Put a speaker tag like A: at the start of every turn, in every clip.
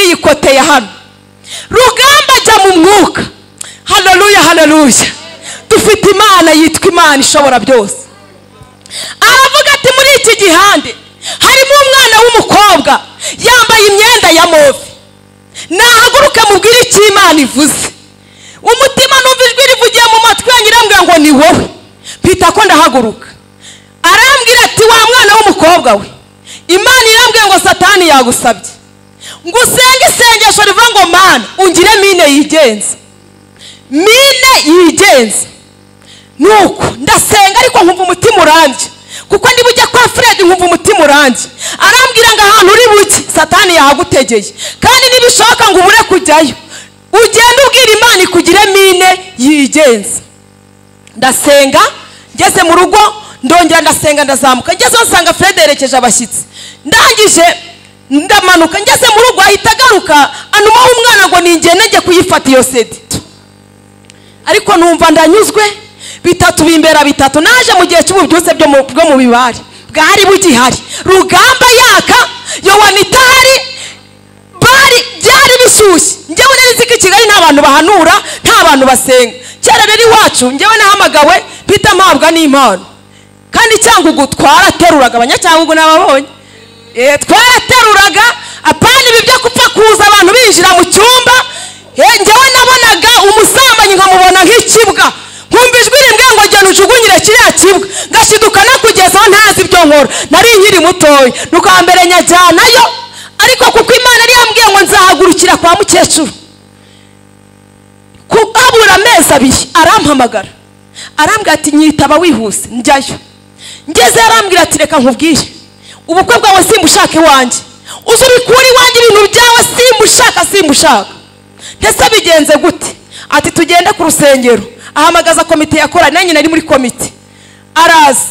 A: ikoteye hano rugamba jya mu mwuka hararuya hararuya dufite imana yitwa imana ishobora byose aravuga ati muri iki gihande harimo umwana w'umukobwa yambaye imyenda ya move nahaguruke mubwire icyo imana ivuze umutima numva ijwi rivugiye mu matwi yanyu irambwira ngo ni wowe mpita ko ndahaguruka arambwira ati wa mwana w'umukobwa we imana irambwira ngo satani yagusabye ngo usenge isengesho rivuga ngo mana ungire mine yigenza mine yigenza nuko ndasenga ariko nkumva umutima urambye kuko niba ujya kwa fred nkumva umutima urambye arambwira ngo ahantu uri buke satani yahagutegeye kandi nibishoboka ngo ubure kujyayo ugenda ubwira imana ikugire mine yigenza ndasenga ngeze mu rugo ndongera ndasenga ndazamuka ngezeho nsanga fred yerekeje abashyitsi ndangije ndamanuka ngeze mu rugo ahita agaruka anumaho umwana ngo ningende njye kuyifata iyo sedi ariko numva ndanyuzwe bitatu bimbera bitatu naje mu gihe cy'ububyutse byo mu- bwo mu bibari bwari bugihari rugamba yaka yowani itahari bari byari bishyushye njyewe nari nzi ko i kigali nta bantu bahanura nta bantu basenga kera rero iwacu njyewe nahamagawe mpita mpabwa n'impano kandi cyangugu twarateruraga abanyacyangugu nababonye Eh, twarateruraga apana ibi byo gupfa kuza abantu binjira mu cyumba Eh, njyewe nabonaga umusambanyi nkamubona nk'ikibwa nkumva ijwi rimbwiye ngo genda ujugunyire kiriya kibwa ngashiduka no kugezaho ntazi ibyo nkora nari nkiri mutoya nuko wa mbere nyajyanayo ariko kuko imana yari yambwiye ngo nzahagurukira kwa mukecuru ku- habura amezi abiri arampamagara arambwira ati nyitaba wihuse njyayo ngeze arambwira ati reka nkubwire ubukwe bwawe simbushaka iwanjye uzi ubikura iwanjye ibintu byawe simbushaka simbushaka ndetse bigenze gute ati tugende ku rusengero ahamagaza komite yakora nanjye nari muri komite araza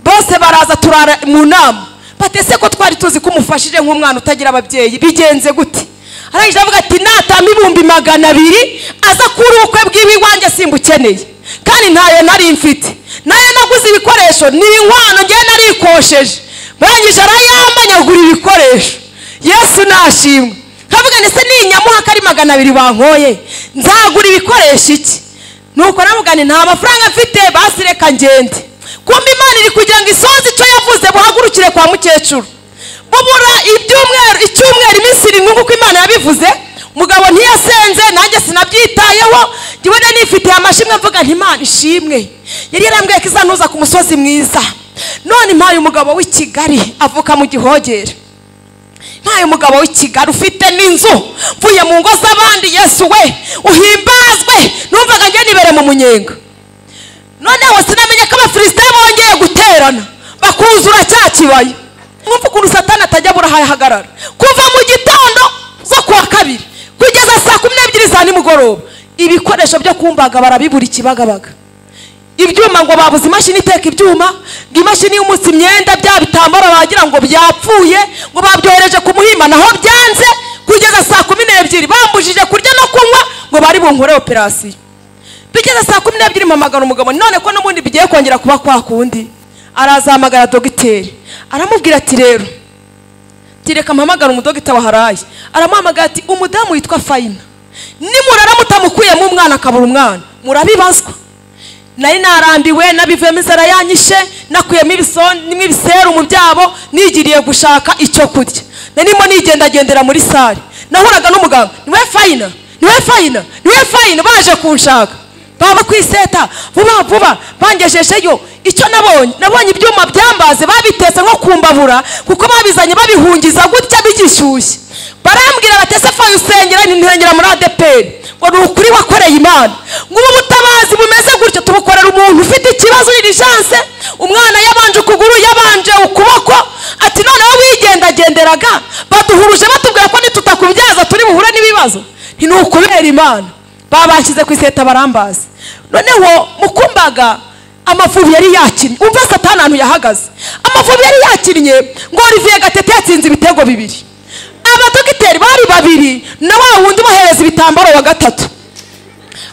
A: bose baraza turara mu nama batese ko twari tuzi ko umufashije nk'umwana utagira ababyeyi bigenze gute arangije avuga ati natamba ibihumbi magana abiri aza kuri ubukwe bw'iwe iwanjye simbukeneye kandi ntayo nari mfite nayo naguze ibikoresho ni inkwano ngewe narikosheje barangije arayamba nyagura ibikoresho yesu nashimwe nkavuga ndetse ninyamuha ko ari magana abiri bankoye nzagura ibikoresho iki nuko namugane nta mafaranga mfite basi reka ngende kumva imana iri kugira ngo isoze icyo yavuze buhagurukire kwa mukecuru bubura ibyumweru icyumweru iminsi irindwi nk'uko imana yabivuze mugabo ntiyasenze nanjye sinabyitayeho njyewe nari nifitiye amashimwe mvuga nti imana ishimwe yari yarambwiye ko izantuza ku musozi mwiza none impaye umugabo w'i kigali avuka mu gihogere ntayo umugabo w'ikigali ufite n'inzu mvuye mu ngo z'abandi yesu we uhimbazwe numvaga njye nibere mu munyenga noneho sinamenye ko abafilisite bongeye guterana bakuzura cya kibaya mwumva ukuntu satani atajya burahahagarara kuva mu gitondo zo kuwa kabiri kugeza saa kumi n'ebyiri za nimugoroba ibikoresho byo kumbaga barabibura ikibagabaga ibyuma ngo babuze imashini iteka ibyuma ngo imashini y'umunsi imyenda bya bitambaro bagira ngo byapfuye ngo babyohereje ku muhima naho byanze kugeza saa kumi n'ebyiri bambujije kurya no kunywa ngo bari bunkore operasiyo bigeze saa kumi n'ebyiri mpamagara umugabo none ko n'ubundi bigiye kongera kuba kwa kundi arazahamagara dogiteri aramubwira ati rero tireka mpamagara umudogita waharaye aramuhamagara ati umudamu witwa fayina nimurara mutamukuyemo umwana akabura umwana murabibazwa nari narambiwe nabivuyemo inzara yanyishe nakuyemo ibisonimo ibiseru mu byabo nigiriye gushaka icyo kurya narimo nigendagendera muri sare nahuraga n'umuganga niwe fayina niwe fayina niwe fayina baje kunshaka baba kwiseta vuba vuba bangejejeyo icyo nabonye nabonye ibyuma byambaze babitetse nko kumbabura kuko babizanye babihungiza gutya bigishyushye barambwira batese fayi usengera ntinkengera muri adeperi ngo ni ukuri wakoreye imana ngo ubu butabazi bumeze gutyo tubukorera umuntu ufite ikibazo uririjance umwana yabanje ukuguru yabanje ukuboko ati noneho wigendagenderaga baduhuruje batubwira ko nitutakubyaza turi buhure n'ibibazo nti ni ukubera imana babashyize ku iseta barambazi noneho mukumbaga amavubi yari yakinnye umva satani ahantu yahagaze amavubi yari yakinnye ngo olivier gatete yatsinze ibitego bibiri abadogiteri bari babiri na wa wundi bohereza ibitambaro wa gatatu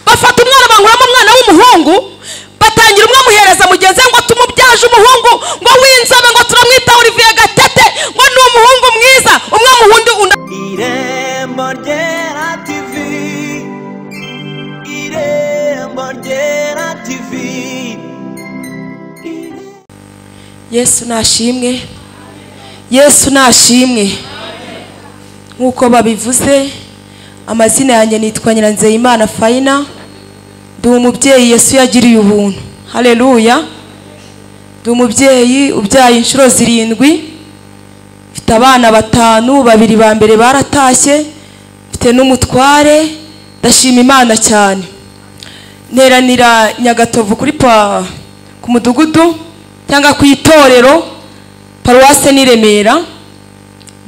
A: bafata umwana bankuramo umwana w'umuhungu batangira umwe amuhereza mugenzi we ngo tumubyaje umuhungu ngo w'inzobe ngo turamwita olivier gatete ngo ni umuhungu mwiza umwe muhundi undi
B: Iré irembo ryera tivi irembo ryera tivi
A: yesu nashimwe yesu nashimwe nk'uko babivuze amazina yanjye nitwa nyiranzeyimana fayina ndi umubyeyi yesu yagiriye ubuntu hareruya ndi umubyeyi ubyaye inshuro zirindwi mfite abana batanu babiri ba mbere baratashye mfite n'umutware ndashima imana cyane nteranira nyagatovu kuri pa ku mudugudu cyangwa ku itorero paruwase ni remera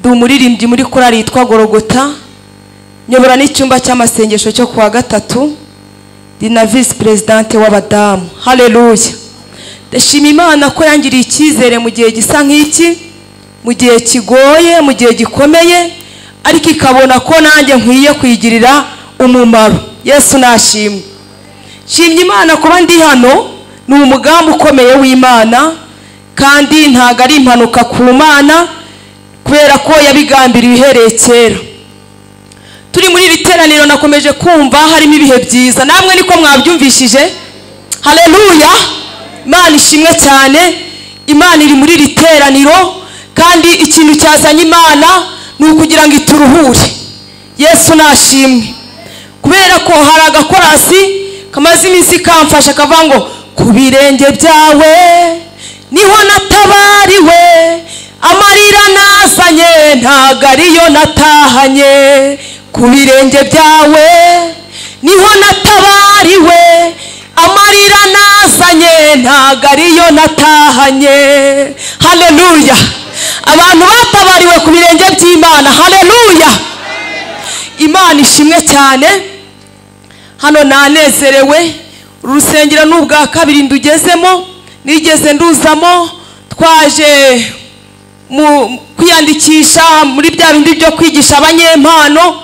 A: ndi umuririmbyi muri korali yitwa gorogota nyobora n'icyumba cy'amasengesho cyo ku wa gatatu ndi na visi perezidante w'abadamu hareruya ndashima imana ko yangiriye icyizere mu gihe gisa nk'iki mu gihe kigoye mu gihe gikomeye ariko ikabona ko nanjye nkwiye kuyigirira umumaro yesu nashimwe nshimye imana kuba ndi hano ni umugambi ukomeye w'imana kandi ntabwo ari impanuka ku mana kubera ko yabigambiriye uhereye kera turi muri iri teraniro nakomeje kumva harimo ibihe byiza namwe niko mwabyumvishije hareruya imana ishimwe cyane imana iri muri iri teraniro kandi ikintu cyazanye imana ni ukugira ngo ituruhure yesu nashimwe kubera ko hari agakorasi kamaze iminsi kamfasha kavuga ngo ku birenge byawe niho natabariwe amarira nazanye ntago ariyo natahanye ku birenge byawe niho natabariwe amarira nazanye ntago ariyo natahanye hareruya abantu batabariwe ku birenge by'imana hareruya imana ishimwe cyane hano nanezerewe urusengero ni ubwa kabiri ndugezemo nigeze nduzamo twaje mu kwiyandikisha muri bya bindi byo kwigisha abanyempano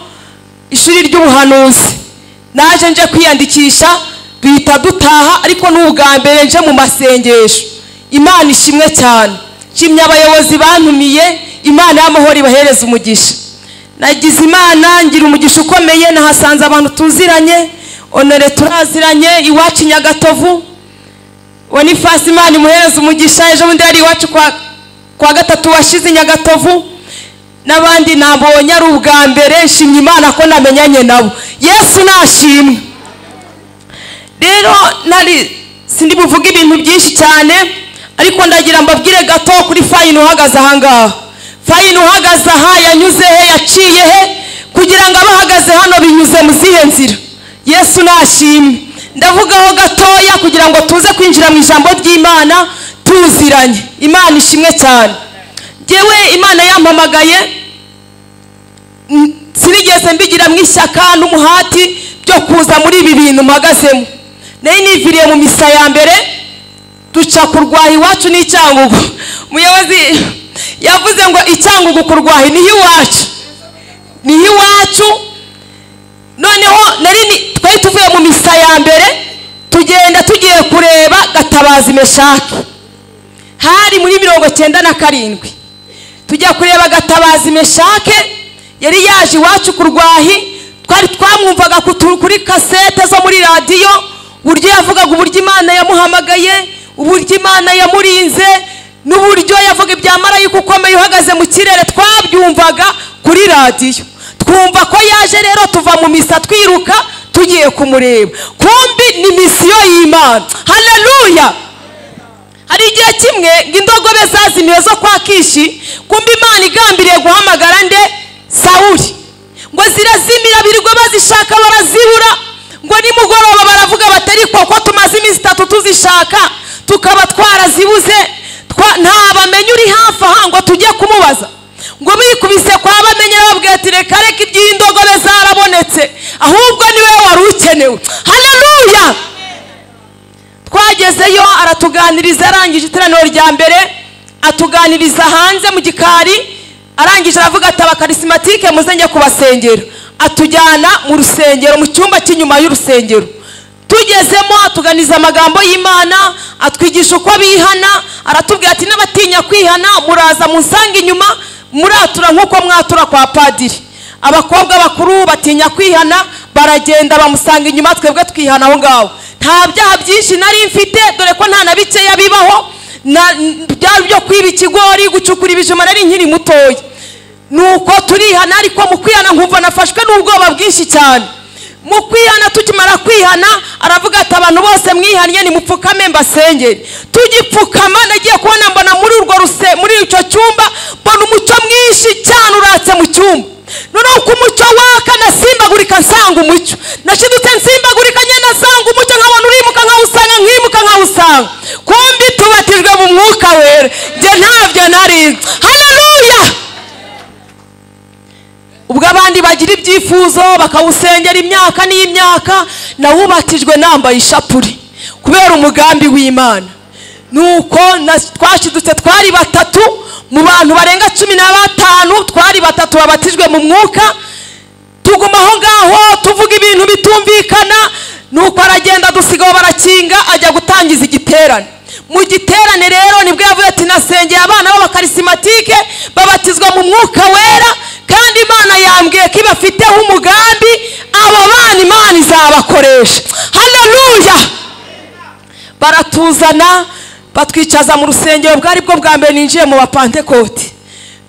A: ishuri ry'ubuhanuzi naje nje kwiyandikisha duhita dutaha ariko ni ubwa mbere nje mu masengesho imana ishimwe cyane nshimye abayobozi bantumiye imana y'amahoro ibahereza umugisha nagize imana ngira umugisha ukomeye nahasanze abantu tuziranye onore turaziranye iwacu nyagatovu bonifasi imana imuhereza umugisha ejo bundi yari iwacu kwa gatatu washize nyagatovu n'abandi nabonye ari ubwa mbere nshimye imana ko namenyanye nabo yesu nashimwe rero nari sindi buvuge ibintu byinshi cyane ariko ndagira mbabwire gato kuri fayini uhagaze ahangaha fayini uhagaze aha yanyuze he yaciye he kugira ngo abahagaze hano binyuze mu zihe nzira yesu nashimwe ndavugaho gatoya kugira ngo tuze kwinjira mu ijambo ry'imana tuziranye imana ishimwe cyane ngewe imana yampamagaye sinigeze mbigira mu ishyaka n'umuhati byo kuza muri ibi bintu mpagazemo nayo niviriye mu misa ya mbere duca kurwaha iwacu n'icyangugu umuyobozi yavuze ngo icyangugu kurwaha niho iwacu niho iwacu noneho nari twari tuvuye mu misa ya mbere tugenda tugiye kureba gatabazi meshaki hari muri mirongo cyenda na karindwi tujya kureba gatabazi meshake yari yaje iwacu ku rwahi twari twamwumvaga kuri kasete zo muri radiyo uburyo yavugaga uburyo imana yamuhamagaye uburyo imana yamurinze n'uburyo yavuga ibya marayika ukomeye uhagaze mu kirere twabyumvaga kuri radiyo twumva ko yaje rero tuva mu misa twiruka tugiye kumureba kumbi ni misiyo y'imana hareruya hari igihe kimwe ngo indogobe zazimiye zo kwa kishi kumbi imana igambiriye guhamagara nde sawuri ngo zirazimira birirwa bazishaka barazibura ngo nimugoroba baravuga batari koko tumaze iminsi itatu tuzishaka tukaba twarazibuze nta bamenya uri hafi aha ngo tujye kumubaza ngo bikubise kwa bamenye babwira ati reka reka iby'indogobe zarabonetse ahubwo niwe wari ukenewe hareruya twagezeyo aratuganiriza arangije iteraniro rya mbere atuganiriza hanze mu gikari arangije aravuga ati abakarisimantike muzenge kubasengera atujyana mu rusengero mu cyumba cy'inyuma y'urusengero tugezemo atuganiza amagambo y'imana atwigisha uko bihana aratubwira ati n'abatinya kwihana muraza musange inyuma muratura nk'uko mwatura kwa padiri abakobwa bakuru batinya kwihana baragenda bamusanga inyuma twebwe twihana aho ngaho nta byaha byinshi nari mfite dore ko nta na bikeya bibaho na- n- byari byo kwiba ikigori gucukura ibijuma nari nkiri mutoya nuko turihana ariko mu kwihana nkumva nafashwe n'ubwoba bwinshi cyane mu kwihana tukimara kwihana aravuga ati abantu bose mwihannye nimupfukame mbasengere tugipfukama nagiye kubona mbona muri urwo ruse muri icyo cyumba mbona umucyo mwinshi cyane uratse mu cyumba noneho uko umucyo waka nasimbagurika nsanga umucyo nashidutse nsimbagurika nyine nasanga umucyo nkabona urimuka nkawusanga nkimuka nkawusanga kumbi tubatijwe mu mwuka wera njye ntabyo nari haleluya ubwo abandi bagira ibyifuzo bakawusengera imyaka n'iy'imyaka nawubatijwe nambaye ishapuri kubera umugambi w'imana nuko na- twashidutse twari batatu mu bantu barenga cumi na batanu twari batatu babatijwe mu mwuka tuguma aho ngaho tuvuga ibintu bitumvikana nuko aragenda dusigaho barakinga ajya gutangiza igiterane mu giterane rero nibwo yavuze ati nasengeye abana b'abakarisimatike babatizwa mu mwuka wera kandi imana yambwiye ko ibafiteho umugambi abo bana imana izabakoresha haleluya baratuzana batwicaza mu rusengero bwari bwo bwa mbere ninjiye mu bapantekoti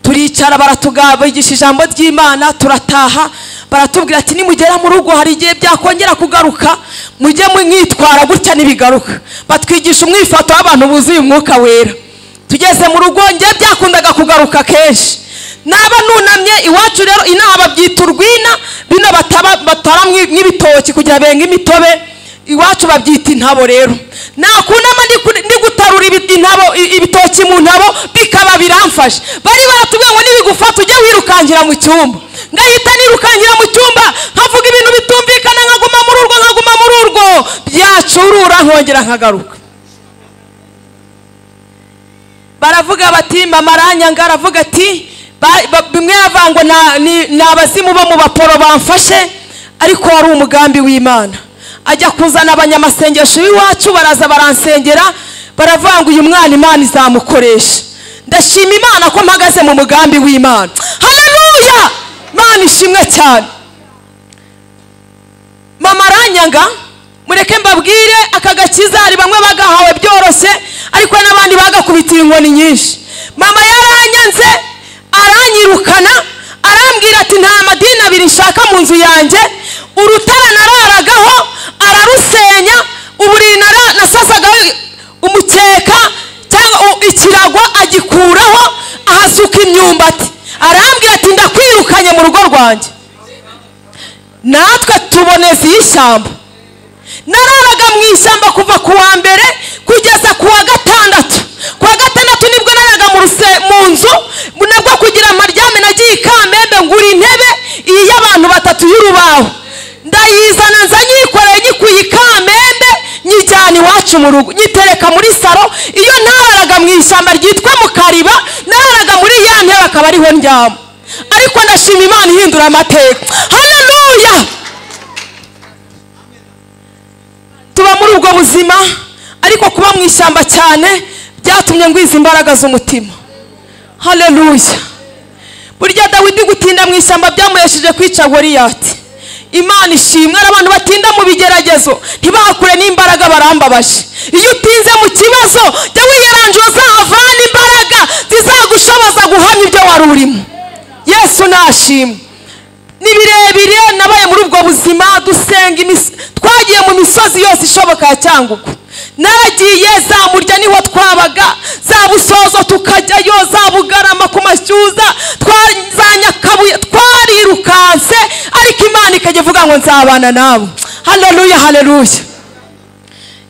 A: turicara baratugabigisha ijambo ry'imana turataha baratubwira ati nimugera mu rugo hari igihe byakongera kugaruka mujye mwitwara gutya n'ibigaruka batwigisha umwifato w'abantu buzuye umwuka wera tugeze mu rugo njye byakundaga kugaruka kenshi naba nunamye iwacu rero inaha babyita urwina bino bataba- batara mw- nk'ibitoki kugira benga imitobe iwacu babyita intabo rero nakunama ndi kuri- ndi gutarura ibi- intabo i- ibitoki mu ntabo bikaba biramfashe bari batubwiye ngo nibigufata ujye wirukankira mu cyumba ngahita nirukankira mu cyumba nkavuga ibintu bitumvikana nkaguma muri urwo nkaguma muri urwo byacurura nkongera nkagaruka baravuga bati mama aranyanga aravuga ati ba- ba- bimwe yavuga ngo "Na- ni- ni abazimu bo mu baporo bamfashe ariko wari umugambi w'imana ajya kuzana abanyamasengesho b'iwacu baraza baransengera baravuga ngo uyu mwana imana izamukoresha ndashima imana ko mpagaze mu mugambi w'imana haleluya imana ishimwe cyane mama aranyanga mureke mbabwire aka gakiza hari bamwe bagahawe byoroshye ariko hari n'abandi bagakubitiye inkoni nyinshi mama yaranyanze aranyirukana arambwira ati nta madini abiri nshaka mu nzu yanjye urutara nararagaho ararusenya uburiri nara- nasasagaho umukeka cyangwa u- ikirago agikuraho ahasuka imyumbati arambwira ati ndakwirukanye mu rugo rwanjye natwe tuboneza iyi shyamba nararaga mu ishyamba kuva ku wa mbere kugeza ku wa gatandatu ku wa gatandatu nibwo nararaga mu ruse mu nzu nabwo kugira maryame nagiye ikamembe ngura intebe iyi y'abantu batatu y'urubaho ndayizana nza nyikoreye nyikuye ikamembe nyijyana iwacu mu rugo nyitereka muri saro iyo nararaga mu ishyamba ryitwa mu kariba nararaga muri ya ntebe akaba ariho ndyama ariko ndashima imana ihindura amateka haleluya tuba muri ubwo buzima ariko kuba mu ishyamba cyane byatumye ngwiza imbaraga z'umutima haleluya burya dawidi gutinda mu ishyamba byamuhesheje kwica goriyati imana ishimwe ari abantu batinda mu bigeragezo ntibakure n'imbaraga barambabaje iyo utinze mu kibazo jya wiyeranjura uzahavana imbaraga zizagushoboza guhamya ibyo wari urimo yesu nashimwe ni birebire nabaye muri ubwo buzima dusenga imis- twagiye mu misozi yose ishoboka ya cyangugu naragiye za murya niho twabaga za busozo tukajyayo za bugarama ku mashyuza twa- za nyakabuye twarirukanse ariko imana ikajya ivuga ngo nzabana nabo haleluya haleluya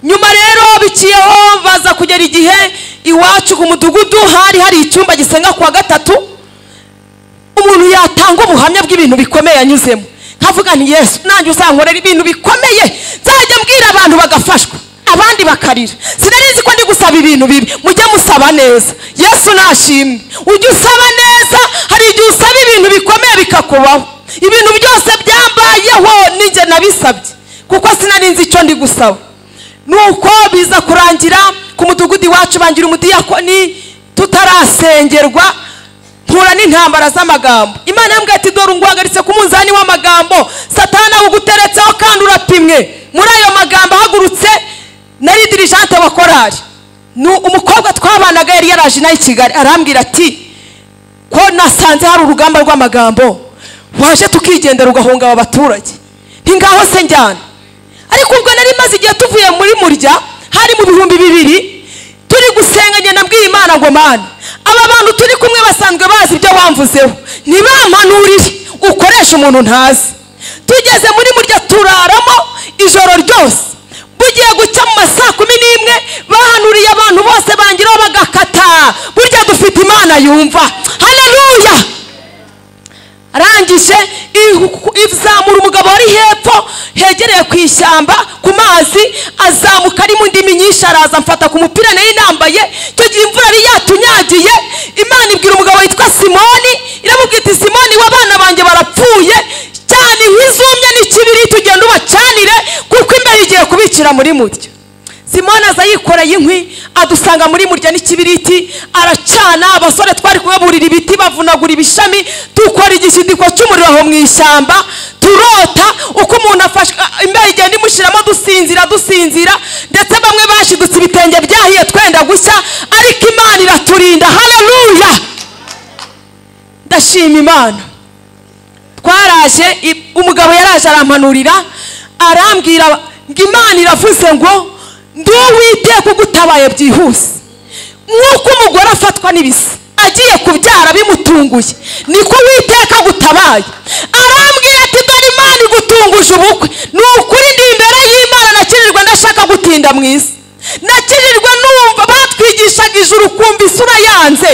A: nyuma rero biciyeho baza kugera igihe iwacu ku mudugudu hari hari icyumba gisenga ku wa gatatu umuntu yatanga ubuhamya bw'ibintu bikomeye yanyuzemo nkavuga nti yesu nanjye uzankorera ibintu bikomeye nzajya mbwira abantu bagafashwa abandi bakarira sinarizi ko ndi gusaba ibintu bibi mujye musaba neza yesu nashimwe ujye usaba neza hari igihe usaba ibintu bikomeye bikakubaho ibintu byose byambayeho ninjye nabisabye kuko sinari nzi icyo ndi gusaba nuko biza kurangira ku mudugudu iwacu bangira umudiyakoni tutarasengerwa mpura n'intambara z'amagambo imana yambwiye ati dore ungwagaritse ku munzani w'amagambo satana uguteretseho kandi urapimwe muri ayo magambo ahagurutse nari dirijante wa korari ni umukobwa twabanaga yari yaraje nawe i kigali arambwira ati ko nasanze hari urugamba rw'amagambo waje tukigendera ugahunga aba baturage ntingaho se njyana ariko ubwo nari maze igihe tuvuye muri murya hari mu bihumbi bibiri turi gusenga njye nabwiye imana ngo mana aba bantu turi kumwe basanzwe bazi ibyo wamvuzeho ntibampanurire ukoresha umuntu ntazi tugeze muri murya turaramo ijoro ryose bugiye guca mu ma saa kumi n'imwe bahanuriye abantu bose bangiraho bagakata burya dufite imana yumva haleluya arangije ihu- izamura umugabo wari hepfo hegereye ku ishyamba ku mazi azamuka ari mu ndimi nyinshi araza amfata ku mupira nari nambaye icyo gihe imvura yari yatunyagiye imana ibwira umugabo witwa simoni iramubwira iti simoni we abana banjye barapfuye cyane inkwi zumye n'ikibiri tugenda ubacanire kuko imbeho igiye kubicira muri mutyo simoni aza yikoreye inkwi adusanga muri murya n'ikibiriti aracana abasore twari kubaburira ibiti bavunagura ibishami dukora igishyidiko cy'umuriro aho mu ishyamba turota uko umuntu afashe ah, imbeho igenda imushyiramo dusinzira dusinzira ndetse bamwe bashidutse ibitenge byahiye twenda gushya ariko imana iraturinda haleluya ndashima imana twaraje i- umugabo yaraje arampanurira arambwira ngo imana iravuze ngo ndi uwiteka ugutabaye byihuse nk'uko umugore afatwa n'ibisi agiye kubyara bimutunguye niko witeka agutabaye arambwira ati dore imana igutunguje ubukwe ni ukuri ndi imbere y'imana nakirirwa ndashaka gutinda mu isi nakirirwa numva batwigishaga ijuru ukumva isura yanze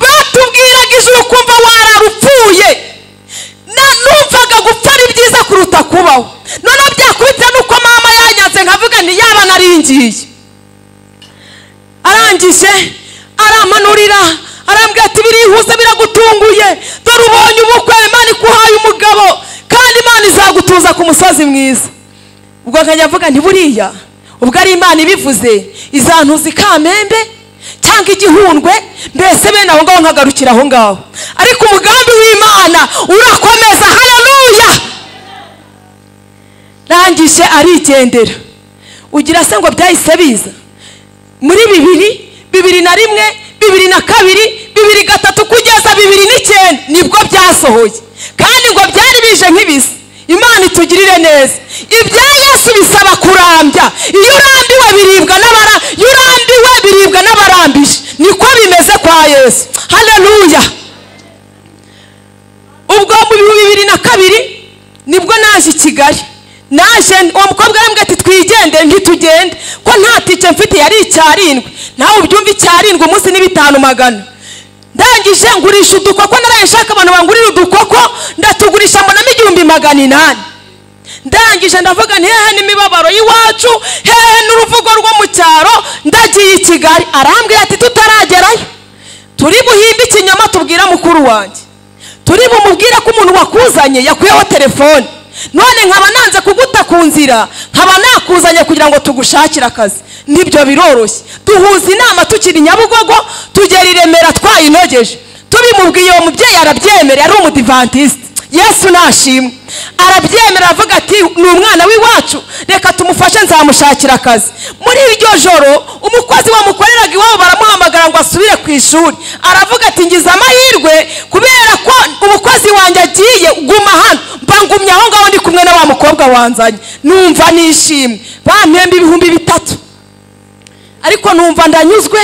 A: batubwiraga ijuru ukumva warara upfuye na numvaga gupfa ari byiza kuruta kubaho noneho byakubita nuko mama yanyanze nkavuga nti yaba naringiye arangije aramanurira arambwira ati birihuse biragutunguye dore ubonye ubukwe imana ikuhaye umugabo kandi imana izagutuza ku musozi mwiza ubwo nkajya mvuga nti buriya ubwo ari imana ibivuze izantuza ikamembe cyangwa igihundwe mbese bene aho ngaho nkagarukira aho ngaho ariko umugambi w'imana urakomeza haleluya rangije arigendera ugira se ngo byahise biza muri bibiri bibiri na rimwe bibiri na kabiri bibiri gatatu kugeza bibiri n'icyenda nibwo byasohoye kandi ngo byari bije nk'ibisa imana itugirire neza ibya yesu bisaba kurambya iyo urambiwe biribwa n'abara iyo urambiwe biribwa n'abarambije niko bimeze kwa yesu haleluya ubwo mu bihumbi bibiri na kabiri nibwo naje i kigali naje uwo mukobwa arambwira ati twigendere ntitugende ko nta tike mfite yari icyarindwi nawe ubyumve icyarindwi umunsi ni bitanu magana ndangije ngurisha udukoko naraye nshaka abantu bangurira udukoko ndatugurisha mbonamo igihumbi magana inani ndangije ndavuga nti hehe n'imibabaro y'iwacu hehe n'uruvugo rwo mu cyaro ndagiye i kigali arambwira ati tutaragerayo turi buhimbe ikinyoma tubwira mukuru wanjye turi bumubwire ko umuntu wakuzanye yakuyeho telefone none nkaba nanze kuguta ku nzira nkaba nakuzanye kugira ngo tugushakire akazi nibyo biroroshye duhuza inama tukiri nyabugogo tugera i remera twayinogeje tubimubwiye uwo mubyeyi arabyemera yari umudivantisite yesu nashimwe arabyemera aravuga ati ni umwana w'iwacu reka tumufashe nzamushakira akazi muri iryo joro umukozi wamukoreraga iwabo baramuhamagara ngo asubire ku ishuri aravuga ati ngize amahirwe kubera ko umukozi wanjye agiye guma hano mba ngumye aho ngaho ndi kumwe na wa mukobwa wanzanye numva nishimye bampemba ibihumbi bitatu ariko numva ndanyuzwe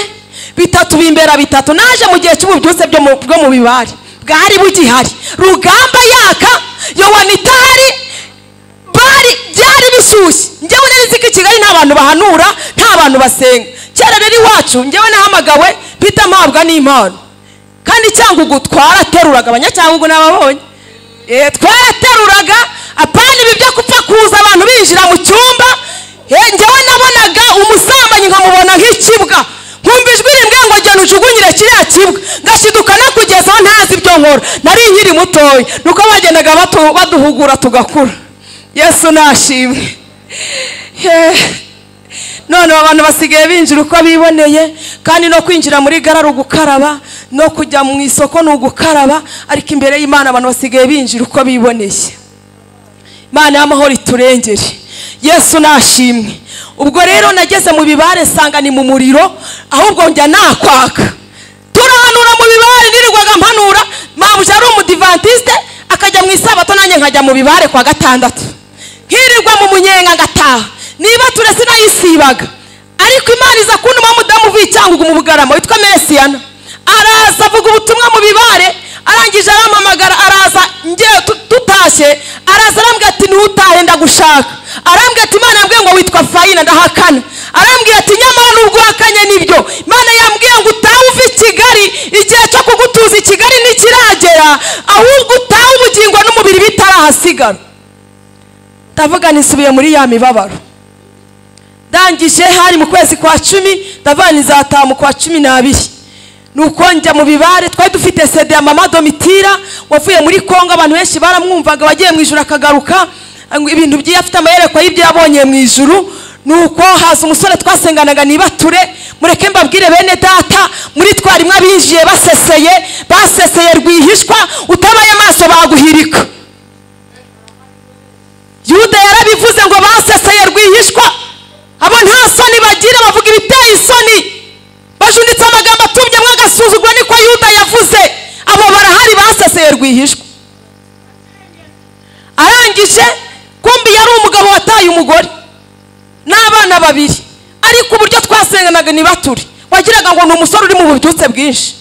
A: bitatu bimbera bitatu naje mu gihe cy'ububyutse byo mu- bwo mu bibare bwari bugihari rugamba yaka yowanitari bari byari bishyushye njyewe nari nzi ko i kigali nta bantu bahanura nta bantu basenga kera rero iwacu njyewe nahamagawe mpita mpabwa n'impano kandi cyangugu twarateruraga abanyacyangugu nababonye Eh, twarateruraga apana ibi byo gupfa kuza abantu binjira mu cyumba Eh, njyewe nabonaga umusambanyi nkamubona nk'ikibwa nkumva ijwi rimbwiye ngo genda ujugunyire kiriya kibwa ngashiduka nakugezaho ntazi ibyo nkora nari nkiri mutoya nuko bagendaga batu- baduhugura tugakura yesu nashimwe Eh, none abantu basigaye binjira uko biboneye kandi no kwinjira muri gara ari ugukaraba no kujya mu isoko ni ugukaraba ariko imbere y'imana abantu basigaye binjira uko biboneye imana y'amahoro iturengere yesu nashimwe ubwo rero nageze mu bibare nsanga ni mu muriro ahubwo njya nakwaka turahanura mu bibare nirirwaga mpanura mabuja ari umudivantisite akajya mu isabato nanjye nkajya mu bibare kwa gatandatu nkirirwa mu munyenga ngataha niba ture sinayisibaga ariko imana iza kuntuma mudamu uvicyangwa mu bugarama witwa mesiyana araza avuga ubutumwa mu bibare arangije arampamagara araza ngewe tu- tutashye araza arambwira ati ntutahe ndagushaka arambwira ati imana yambwiye ngo witwa fayina ndahakana arambwira ati nyamara nubwo uhakanye nibyo imana yambwiye ngo utahe uva i kigali igihe cyo kugutuza i kigali ntikiragera ahubwo utahe ubugingo n'umubiri bitarahasigara ndavuga nisubiye muri ya mibabaro ndangije hari mu kwezi kwa cumi ndavuga nizataha mu kwa cumi n'abiri nuko njya mu bibare twari dufite sede ya mama domitira wavuye muri kongo abantu benshi baramwumvaga wagiye mu ijuru akagaruka ngo ibintu byiyo afite amayerekwa y'ibyo yabonye mu ijuru nuko haza umusore twasenganaga nibature mureke mbabwire bene data muri twarimwe abinjiye baseseye baseseye rwihishwa utabaye amaso baguhirika yuda yarabivuze ngo baseseye rwihishwa abo nta soni bagira bavuga ibiteye isoni bajunitse amagambo atubyemo agasuzuguro niko yuda yavuze abo barahari baseseye rwihishwa arangije kumbi yari umugabo wataye umugore n'abana babiri ariko uburyo twasenganaga nibature wagiraga ngo ni umusore uri mu bubyutse bwinshi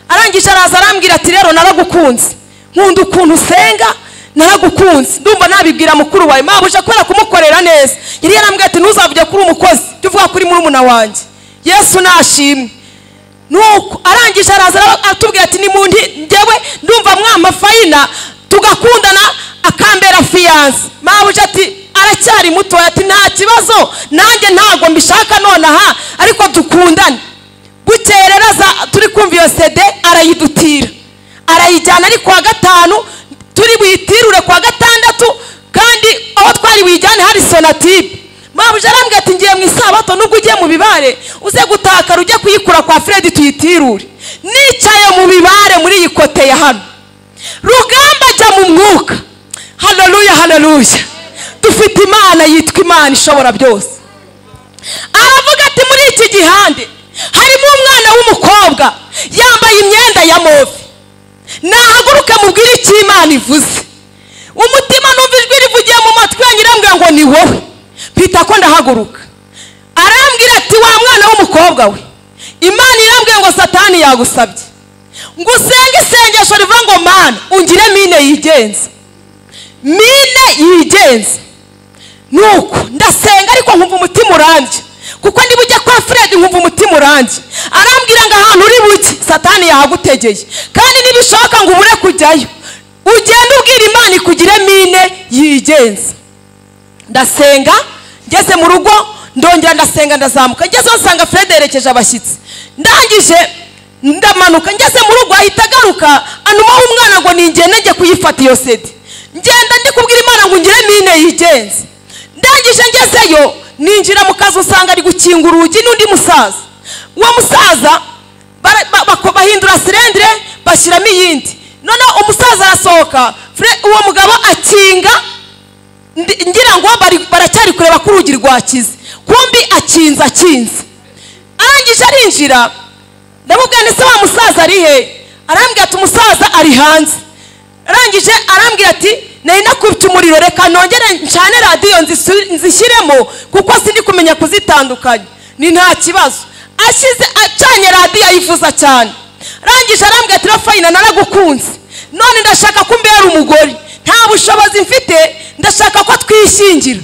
A: arangije araza arambwira ati rero naragukunze nkunda ukuntu usenga naragukunze ndumva nabibwira mukuru wawe mabuja kubera kumukorera neza yari yarambwira ati ntuzavuge kuri umukozi jya uvuga kuri murumuna wanjye yesu nashimwe nuko arangije araza ara- aratubwira ati nimundi njyewe ndumva mwama fayina tugakundana akambera fiyanse mabuja ati aracyari mutoya ati nta kibazo nanjye ntago mbishaka nonaha ariko dukundane bukeye rero aza- turi kumva iyo sede arayidutira arayijyana ari kuwa gatanu turi buyitirure kuwa gatandatu kandi aho twari buyijyane hari sonatibe mabuja arambwira ati ngiye mu isabato nubwo ugiye mu bibare uze gutakara ujye kuyikura kwa fredi tuyitirure nicaye mu bibare muri iyi kote ya hano rugamba ajya mu mwuka haleluya haleluya dufite imana yitwa imana ishobora byose aravuga ati muri iki gihande harimo umwana w'umukobwa yambaye imyenda ya move nahaguruke mubwire icyo imana ivuze umutima numva ijwi rivugiye mu matwi yanyu irambwira ngo ni wowe mpita ko ndahaguruka arambwira ati wa mwana w'umukobwa we imana irambwira ngo satani yagusabye ngo usenge isengesho rivuga ngo mana ungire mine yigenza mine yigenza nuko ndasenga ariko nkumva umutima urambye kuko niba ujya kwa fred nkumva umutima urambye arambwira ngo ahantu uri buke satani yahagutegeye kandi nibishoboka ngo ubure kujyayo ugende ubwira imana ikugire mine yigenza ndasenga ngeze mu rugo ndongera ndasenga ndazamuka ngezeho nsanga fred yerekeje abashyitsi ndangije ndamanuka ngeze mu rugo ahita agaruka anumaho umwana ngo ningende njye kuyifata iyo sede ngenda ndi kubwira imana ngo ngire mine yigenze ndangije ngezeyo ninjira mu kazi usanga ari gukinga urugi n'undi musaza uwo musaza bara- ba- bako- bahindura sirendire bashyiramo iyindi noneho umusaza arasohoka Fre- uwo mugabo akinga ndi- ngira ngo bari- baracyari kureba ko urugi rwakize kumbi akinze akinze arangije arinjira ndamubwira ndetse wa musaza ari he arambwira ati umusaza ari hanze arangije arambwira ati nari nakubye umuriro reka nongere ncane radiyo nzisu- nzishyiremo kuko sindi kumenya kuzitandukanya ni nta kibazo ashyize acanye radiyo ayivuza cyane arangije arambwira ati rafayina naragukunze none ndashaka ko umbera umugore nta bushobozi mfite ndashaka ko twishingira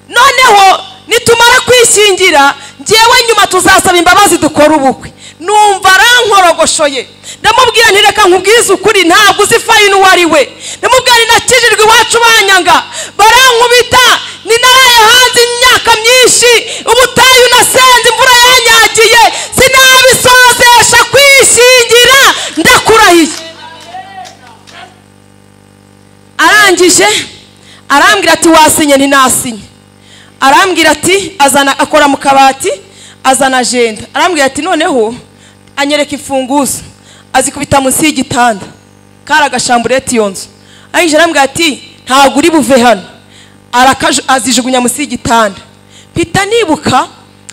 A: noneho nitumara kwishingira ngewe nyuma tuzasaba imbabazi dukora ubukwe numva arankorogoshoye ndamubwira nti reka nkubwize ukuri ntabwo uzi fayini uwo ari we ndamubwira nti nakijijwe iwacu banyanga barankubita ni naraye hanze imyaka myinshi ubutayu nasenze imvura yanyagiye sinabisozesha kwishingira ndakurahiye arangije arambwira ati wasinye ntinasinye arambwira ati azana akora mu kabati azana agenda arambwira ati noneho anyereka imfunguzo azikubita munsi y'igitanda kari agashambureti iyo nzu ayinjira arambwira ati ntabwo uri buve hano arakaje- azijugunya munsi y'igitanda mpita nibuka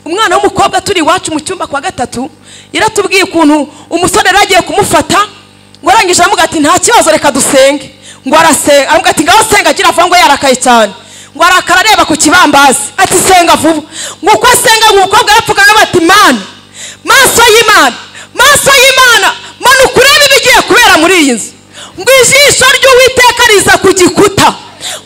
A: umwana w'umukobwa turi iwacu mu cyumba kwa gatatu yaratubwiye ukuntu umusore yari agiye kumufata ngo arangije aramuga ati nta kibazo reka dusenge ngo arasenga aramuga ati ngaho senga agira avuga ngo yarakaye cyane ngo arakara areba ku kibambazi ati senga vuba ngo uko asenga ngo umukobwa arapfukamye bati mana maso y'imana maso y'imana mana ukurebe ibigiye kubera muri iyi nzu ngo ijisho ry'uwiteka riza ku gikuta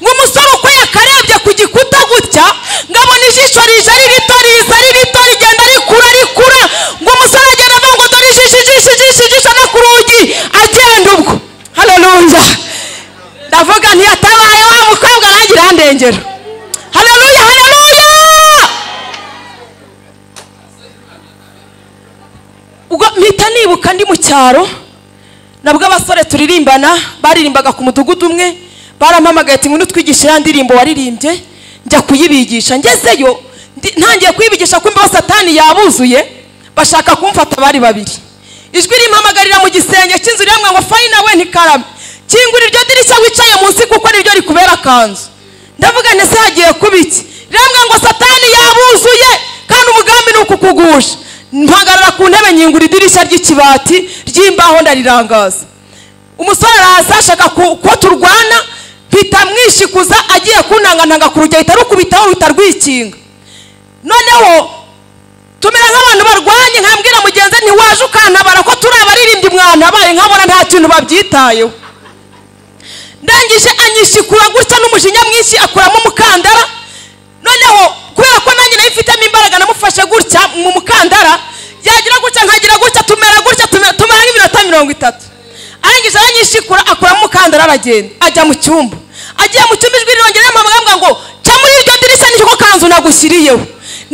A: ngo umusore uko yakarebye ku gikuta gutya ngabona ijisho rije ari rito riza ari rito rigenda rikura rikura ngo umusore agenda avuga ngo dore ijisho ijisho ijisho ijisho no ku rugi agenda ubwo haleluya ndavuga ntiyatabaye wa mukobwa arangira andengera haleluya haleluya ubwo mpita nibuka ndi mu cyaro nabwo abasore turirimbana baririmbaga ku mudugudu umwe barampamagaye ati ngwino utwigishe ya ndirimbo waririmbye njya kuyibigisha ngezeyo ndi- ntangiye kuyibigisha ko imbaho satani yabuzuye bashaka kumfata bari babiri ijwi rimpamagarira mu gisenge cy'inzu rimwe ngo fayina we ntikarame kingura iryo dirishya wicaye munsi kuko niryo rikubera akanzu ndavuga nti se hagiye kuba iki rimwe ngo satani yabuzuye kandi umugambi ni ukukugusha mpagarara ku ntebe nyingura idirishya ry'ikibati ry'imbaho ndarirangaza umusore araza ashaka ku- ko turwana mpita mwishikuza agiye kunangantanga ku rugero ahita rukubitaho ruhita rwikinga noneho tumera nk'abantu barwanye nkambwira mugenzi we, ntiwaje ukantabara ko turi abaririmbyi mwantabaye nkabona nta kintu babyitayeho ndangije anyishikura gutya n'umujinya mwinshi akuramo umukandara noneho kubera ko nanjye nayo mfitemo imbaraga namufashe gutya mu mukandara yagira gutya nkagira gutya tumera gutya tumera tumera nk'iminota mirongo itatu arangije aranyishikura akuramo umukandara aragenda ajya mu cyumba agiye mu cyumba ijwi rirongera rimpamagara ngo ca muri iryo dirishya niryo kanzu nagushyiriyeho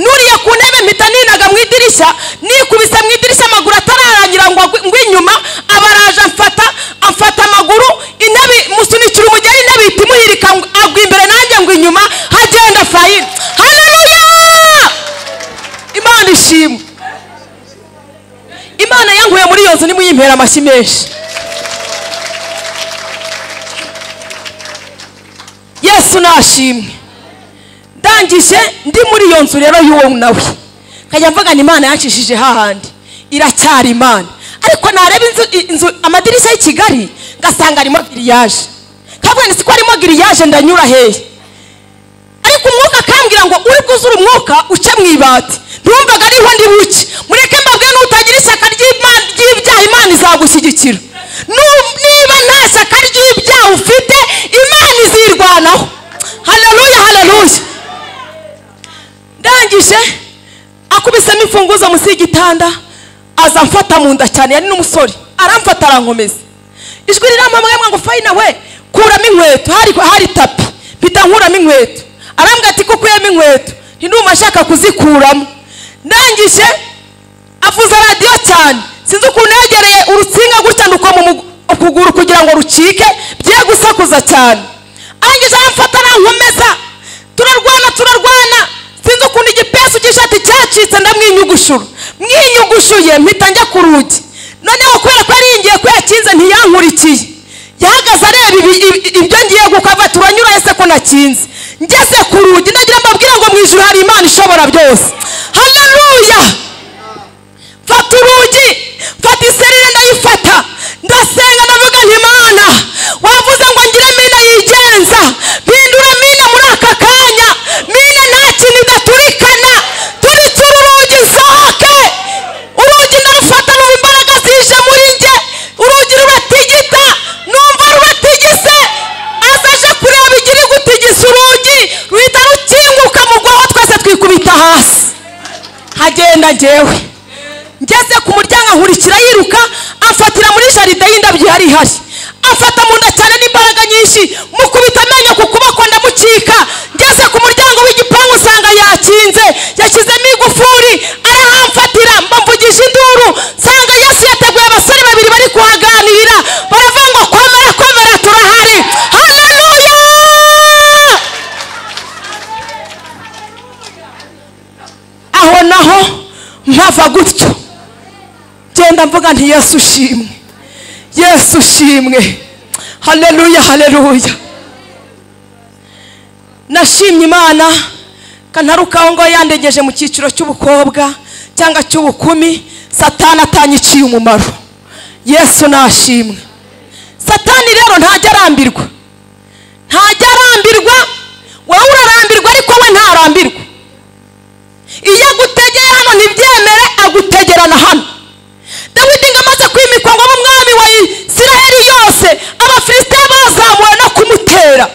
A: nuriye ku ntebe mpita ninaga mu idirishya nikubise mu idirishya amaguru atararangira ngo agwe- ngwe inyuma abaraje amfata amfata amaguru intebe musunikira umugeri intebe ihita imuhirika ngo agwa imbere nanjye ngo inyuma hagenda fayina haleluya imana ishimwe imana yankuye muri iyo nzu nimuyimpera amashyi menshi yesu nashimwe ndangije ndi muri iyo nzu rero y'uwo nawe nkajya mvuga ni imana yancishije hahandi iracyari imana ariko nareba inzu, inzu amadirishya y'i kigali ngasanga arimo giriyaje kavuga ni siko arimo giriyaje ndanyura hehe ariko umwuka akambwira ngo uri bwuzure umwuka uce mu ibati ntumvaga ariho ndi buke mureke mbabwire n'utagira ishyaka ry'Ima- ry'ibyaha imana izagushyigikira Nu- niba nta shyaka ry'ibyaha ufite imana izirwanaho haleluya haleluya ndangije akubisemo imfunguzo munsi y'igitanda aza amfata mu nda cyane yari n'umusore aramfata arankomeza ijwi riramamwe ngo fayina we kuramo inkweto hari, hari tapi mpita nkuramo inkweto arambwira ati ko ukuyemo inkweto ntinuma ashaka kuzikuramo ndangije avuza radiyo cyane sinzi ukuntu yegereye urutsinga gutya nuko mu mugu- ukuguru kugira ngo rucike bye gusakuza cyane arangije aramfata arankomeza turarwana turarwana sinzi ukuntu igipesu cy'ishati cyacitse ndamwinyugushura mwinyugushuye mpita njya ku rugi noneho kubera ko yaringiye ko yakinze ntiyankurikiye yahagaze areba ibi- ibi- ibyo ngiye gukava turanyura ese ko nakinze ngeze ku rugi ndagira mbabwire ngo mu ijuru hari imana ishobora byose haleluya fata urugi fata iserire ndayifata ndasenga ndavuga nti imana wavuze ngo ngire mina yigenza mpindura mina muri aka kanya mina nta kintu idaturikana turitsura urugi sohoke urugi ndarufata numva imbaraga zije muri njye urugi ruratigita numva ruratigise aza aje kureba igiri gutigisa urugi ruhita rukinguka mugwaho twese twikubita hasi hagenda njyewe ngeze ku muryango ankurikira yiruka amfatira muri jaride y'indabyo ihari ihari amfata mu nda cyane n'imbaraga nyinshi mukubita amenyo ku kuboko ndamucika ngeze ku muryango w'igipangu usanga yakinze yashyizemo igufuri arahamfatira mbamvugije induru nsanga yesu yateguye abasore babiri bari kuhaganirira baravuga ngo komera komera turahari haleluya ava gutyo genda mvuga nti yesu ushimwe yesu ushimwe haleluya haleluya nashimye imana kantarukaho ngo yandengeje mu cyiciro cy'ubukobwa cyangwa cy'ubukumi satani atanyiciye umumaro yesu nashimwe satani rero ntajya arambirwa ntajya arambirwa wowe urarambirwa ariko we ntarambirwa iyo agutegeye hano ntibyemere agutegerana hano dawidi ngo amaze kwimikwa ngo abe umwami wa isiraheli yose abafilisitiya bazamuwe no kumutera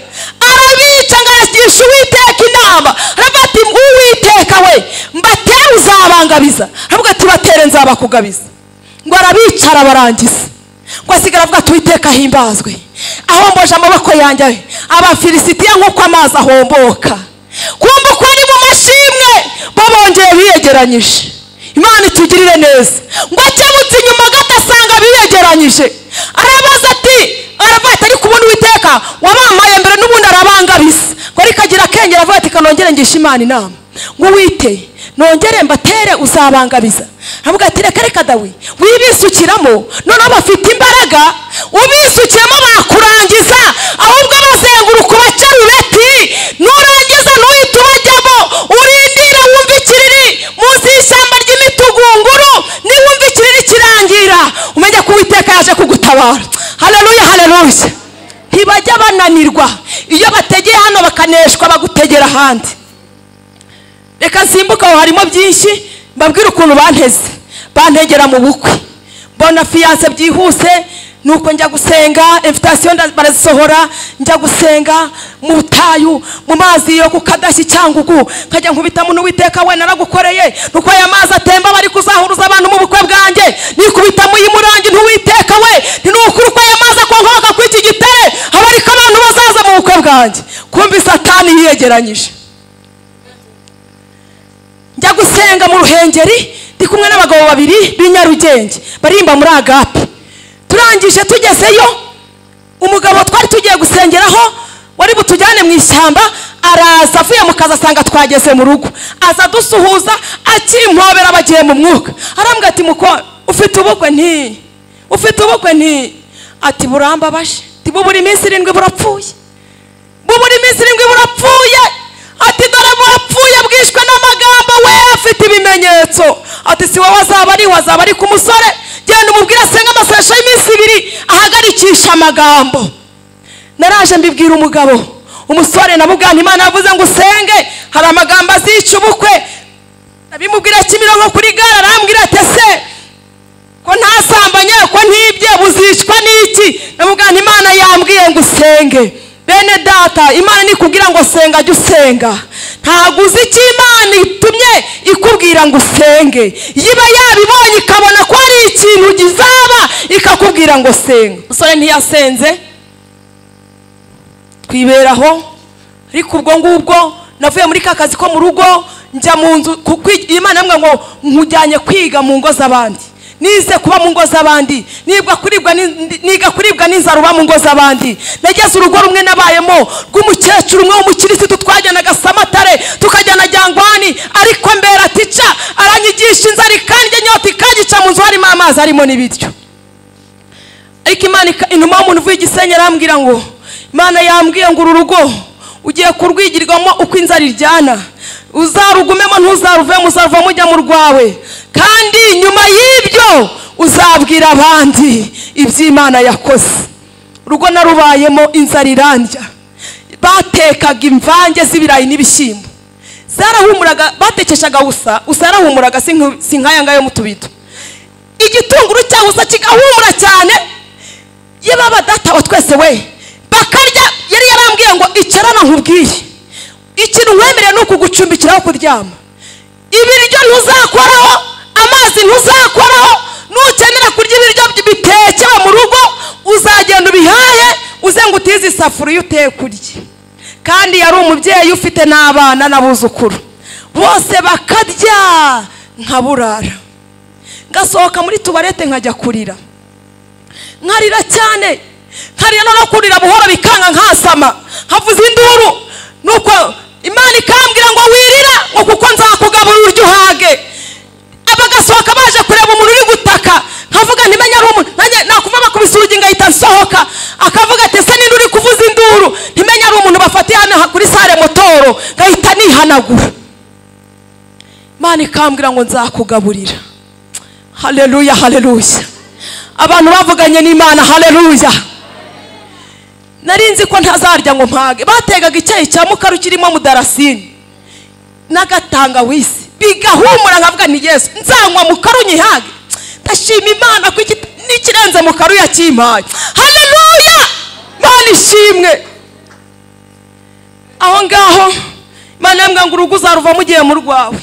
A: arabica ngo aragisha uwiteka inama aravuga ati uwiteka we mbatere uzabangabiza aravuga ati batere nzabakugabiza ngo arabica arabarangiza ngo asigara avuga ati uwiteka ahimbazwe ahomboje amaboko yanjye abafilisitiya nk'uko amazi ahomboka kumva uko ari mu mashimwe bo bongeye biyegeranyije imana itugirire neza ngo akebutse inyuma gato asanga biyegeranyije arabaza ati aravuga ati ariko ubundi uwiteka wabamaye mbere n'ubundi arabangabiza ngo ariko agira akenge aravuga ati kanongere ngisha imana inama ngo uwite nongere mbatere uzabangabiza aravuga ati reka reka dawe wibisukiramo noneho bafite imbaraga ubisukiyemo bakurangiza ahubwo bazenguruka ubacarubeti nurangiza ntuhite ubajyamo urindire wumve ikiriri munsi y'ishyamba ry'imitugunguru niwumva ikiriri kirangira umenye ko uwiteka yaje kugutabara haleluya haleluya ntibajya bananirwa iyo bategeye hano bakaneshwa bagutegera ahandi reka simbuke aho harimo byinshi mbabwire ukuntu banteze bantegera mu bukwe mbona fiyanse byihuse nuko njya gusenga invitasiyo nda- barazisohora njya gusenga mu butayu mu mazi yo ku kadashyi cyangugu nkajya nkubitamo n'uwiteka we naragukoreye nuko aya mazi atemba bari kuzahuruza abantu mu bukwe bwanjye nikubitamo y'imurangi ntuwiteka we ntinukuri uko aya mazi akonkoka kuri iki gitare haba ariko abantu bazaza mu bukwe bwanjye kumva satani yiyegeranyije njya gusenga mu ruhengeri ndi kumwe n'abagabo babiri b'i nyarugenge barimba muri agape turangije tugezeyo umugabo twari tugiye gusengeraho wari butujyane mu ishyamba araza avuye mu kazi asanga twageze mu rugo aza adusuhuza akimpobera bagiye mu mwuka arambwira ati mukora ufite ubukwe nti ufite ubukwe nti ati burambabaje ati bubura iminsi irindwi burapfuye bubura iminsi irindwi burapfuye ati dore burapfuye bwishwe n'amagambo we afite ibimenyetso ati si wowe azaba ari azaba ari ku musore genda umubwire asenge amasesho y'iminsi ibiri ahagarikisha amagambo naraje mbibwira umugabo umusore nabugana imana yavuze ngo usenge hari amagambo azica ubukwe abimubwira kimironko kuri gare arambwira ati ese ko ntasambanye ko ntibye buzicwa n'iki namugana imana yambwiye ngo usenge bene data imana nikubwira ngo senga jya usenga ntabwo uzi icyo imana itumye ikubwira ngo usenge yiba yabibonye ikabona ko hari ikintu gizaba ikakubwira ngo senga umusore ntiyasenze twiberaho ariko ubwo ngubwo navuye muri ka kazi ko mu rugo njya mu nzu ku- kwi- imana yambwira ngo nkujyanye kwiga mu ngo z'abandi nize kuba mu ngo z'abandi nibwa kuribwa ni- ni- niga kuribwa n'inzara uba mu ngo z'abandi nageze urugo rumwe nabayemo rw'umukecuru umwe w'umukirisitu twajyanaga samatare tukajyana jyangwani ariko mbera tica aranyigisha inzara ikanjye inyota ikangica mu nzu harimo amazi harimo n'ibiryo ariko imana ika- inuma y'umuntu uvuye igisenyi arambwira ngo imana yambwiye ngo uru rugo ugiye kurwigirwamo uko inzara iryana uzarugumemo ntuzaruvemo uzaruva mujya mu rwawe kandi nyuma y'ibyo uzabwira abandi iby'imana yakoze urugo narubayemo inzara irandya batekaga imvange z'ibirayi n'ibishyimbo zarahumuraga batekeshaga usa usa yarahumuraga si nk- si nk'aya ngaya yo mu tubido igitunguru cyaho usa kigahumura cyane ye baba data wa twese we bakarya yari yarambwiye ngo icarana nkubwiye ikintu wemereye ni ukugucumbikiraho kuryama ibiryo ntuzakoraho amazi ntuzakoraho nukenera kurya ibiryo bitekewe mu rugo uzagenda ubihahe uze ngo utize isafuriya uteye kurya kandi yari umubyeyi ufite n'abana n'abuzukuru bose bakarya nkaburara ngasohoka muri tuwarete nkajya kurira nkarira cyane nkarira no kurira buhoro bikanga nkasama nkavuza induru nuko imana ikambwira ngo wirira ngo kuko nzakugaburira uryo uhage abagaso kuri sale motoro ngahita nihanagura imana ikambwira ngo nzakugaburira haleluya haleluya abantu bavuganye n'imana haleluya nari nzi ko ntazarya ngo mpage bategaga icyayi cya mukaru kirimo mudarasini n'agatangawisi bigahumura nkavuga ni yesu nzanywa mukaru nyihage ndashima imana ko iki- n'ikirenze mukaru yakimpaye haleluya mana ishimwe aho ngaho imana yambwira ngo urugo uzaruvamo ugiye mu rwawe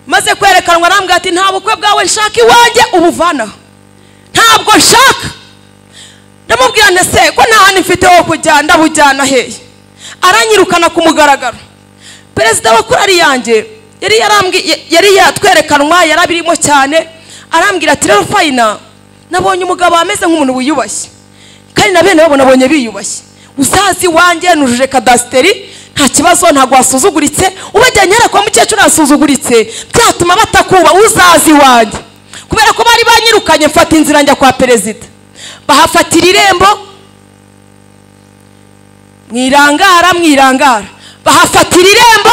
A: maze kwerekanwa arambwira ati nta bukwe bwawe nshaka iwanjye ubuvanaho ntabwo nshaka ndamubwira nti se ko nta hantu mfite ho kujya ndabujyana hehe aranyirukana ku mugaragaro perezida wa korari yanjye yari yarambwi- ya- yari yatwerekanwa yari abirimo cyane arambwira ati rero fayina nabonye umugabo ameze nk'umuntu wiyubashye kandi na bene babo nabonye biyubashye uzazi iwanjye nujuje kadasiteri nta kibazo ntabwo wasuzuguritse ubajyanye hera kwa mukecuru yasuzuguritse byatuma batakuba uzazi iwanjye kubera ko bari banyirukanye mfata inzira njya kwa perezida bahafatira irembo mwirangara mwirangara bahafatira irembo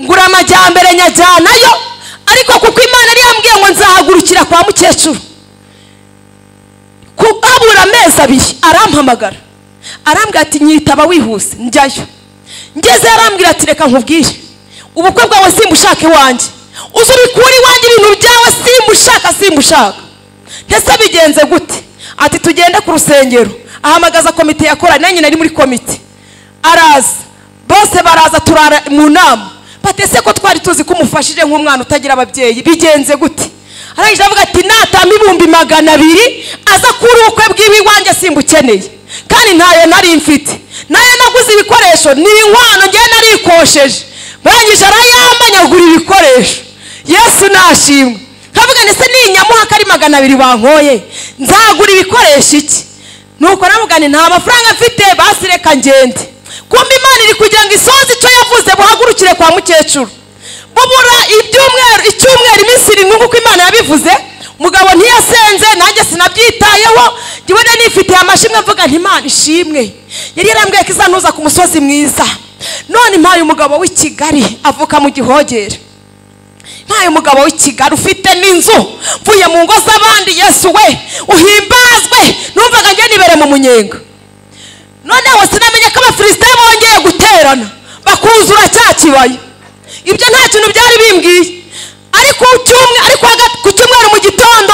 A: ngura amajyambere nyajyanayo ariko kuko imana yari yambwiye ngo nzahagurukira kwa mukecuru Ku- habura amezi abiri arampamagara arambwira ati nyitaba wihuse njyayo ngeze arambwira ati reka nkubwire ubukwe bwawe simbushaka iwanjye uzi ubikura iwanjye ibintu byawe simbushaka simbushaka ndetse bigenze gute ati tugende ku rusengero ahamagaza komite yakoranye nanjye nari muri komite araza bose baraza turara mu nama batese ko twari tuzi ko umufashije nk'umwana utagira ababyeyi bigenze gute arangije avuga ati natamba ibihumbi magana abiri aza kuri ubukwe bw'iwe iwanjye simbukeneye kandi ntayo nari mfite nayo naguze ibikoresho ni inkwano ngewe narikosheje barangije arayambanya agura ibikoresho yesu nashimwe nkavuga ndetse ninyamuha ko ari magana abiri bankoye nzagura ibikoresho iki nuko namugane nta mafaranga mfite basi reka ngende kumva imana iri kugira ngo isoze icyo yavuze buhagurukire kwa mukecuru bubura ibyumweru icyumweru iminsi irindwi nk'uko imana yabivuze umugabo ntiyasenze nanjye sinabyitayeho njyewe nari nifitiye amashimwe mvuga nti imana ishimwe yari yarambwiye ko izantuza ku musozi mwiza none impaye umugabo w'i kigali avuka mu gihogere ntayo umugabo w'i kigali ufite n'inzu mvuye mu ngo z'abandi yesu we uhimbazwe numvaga njye nibere mu munyenga noneho sinamenye ko abafilisite bongeye guterana bakuzura cya kibaya ibyo nta kintu byari bimbwiye ariko ku cyumwe- ariko hagati- ku cyumweru mu gitondo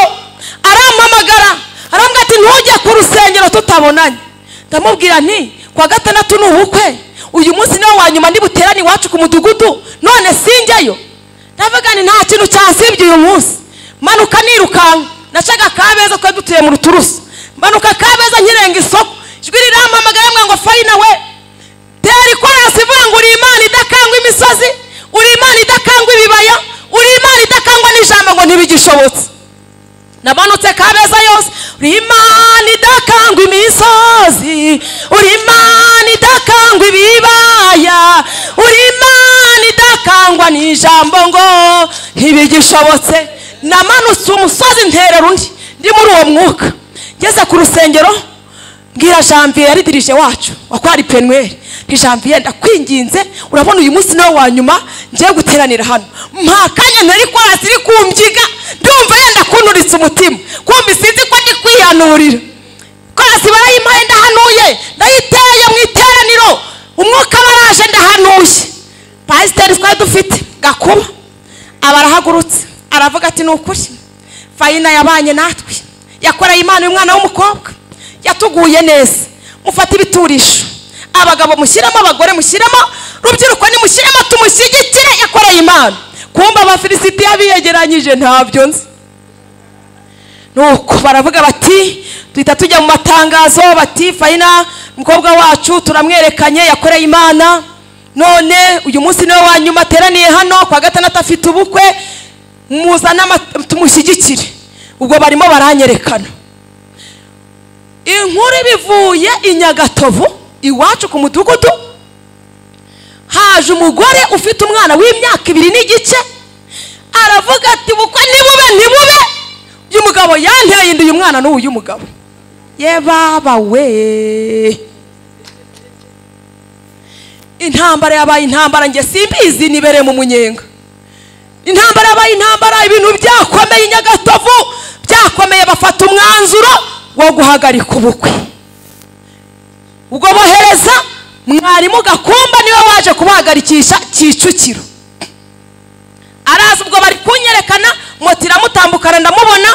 A: arampamagara arambwira ati ntujye ku rusengero tutabonanye ndamubwira nti kuwa gatandatu ni ubukwe uyu munsi niwo wa nyuma nibuterane iwacu ku mudugudu none sinjyayo ndavuga ni nta kintu cyansibye uyu munsi manuka nirukanka nacaga kabeza twari dutuye mu ruturusu manuka kabeza nkirenga isoko ijwi rirampamagara mwe ngo fayina we tera ikorasi ivuga ngo uri imana idakangwa imisozi uri imana idakangwa ibibaya uri imana idakangwa n'ijambo ngo ntibigishobotse namanutse kabeza yose uri imana idakangwa imisozi uri imana idakangwa ibibaya uri imana idakangwa n'ijambo ngo ntibigishobotse namanutse umusozi nterera undi ndi muri uwo mwuka ngeze ku rusengero mbwira janvier yari dirije wacu wakwari penweri nti janvier ndakwinginze urabona uyu munsi niwo wa nyuma ngiye guteranira hano mpa kanya ntari kwasi iri kumbyiga ndumva yenda kunturitse umutima kumbi sinzi ko ndi kwihanurira kwasi barayimpaye ndahanuye ndayiteye mu iteraniro umwuka baraje ndahanuye pasiteri twari dufite gakuba aba arahagurutse aravuga ati ni ukuri fayina yabanye natwe yakoreye imana umwana w'umukobwa yatuguye neza mufate ibiturisho abagabo mushyiramo abagore mushyiramo rubyiruko nimushyiremo tumushyigikire yakoreye imana kumva abafilisitiya biyegeranyije ntabyo nzi nuko baravuga bati duhita tujya mu matangazo bati fayina umukobwa wacu turamwerekanye yakoreye imana none uyu munsi niwe wa nyuma ateraniye hano kwa gatandatu afite ubukwe muzane ama- tumushyigikire ubwo barimo baranyerekana inkuru bivuye i nyagatovu iwacu ku mudugudu haje umugore ufite umwana w'imyaka ibiri n'igice aravuga ati bukwe ntibube ntibube uyu mugabo yanteye inda uyu mwana n'uyu uyu mugabo ye baba we intambara yabaye intambara njye simbizi nibereye mu munyenga intambara yabaye intambara ibintu byakomeye i nyagatovu byakomeye bafata umwanzuro wo guhagarika ubukwe ubwo bohereza mwarimu gakumba niwe waje kubahagarikisha kicukiro araza ubwo bari kunyerekana moto iramutambukana ndamubona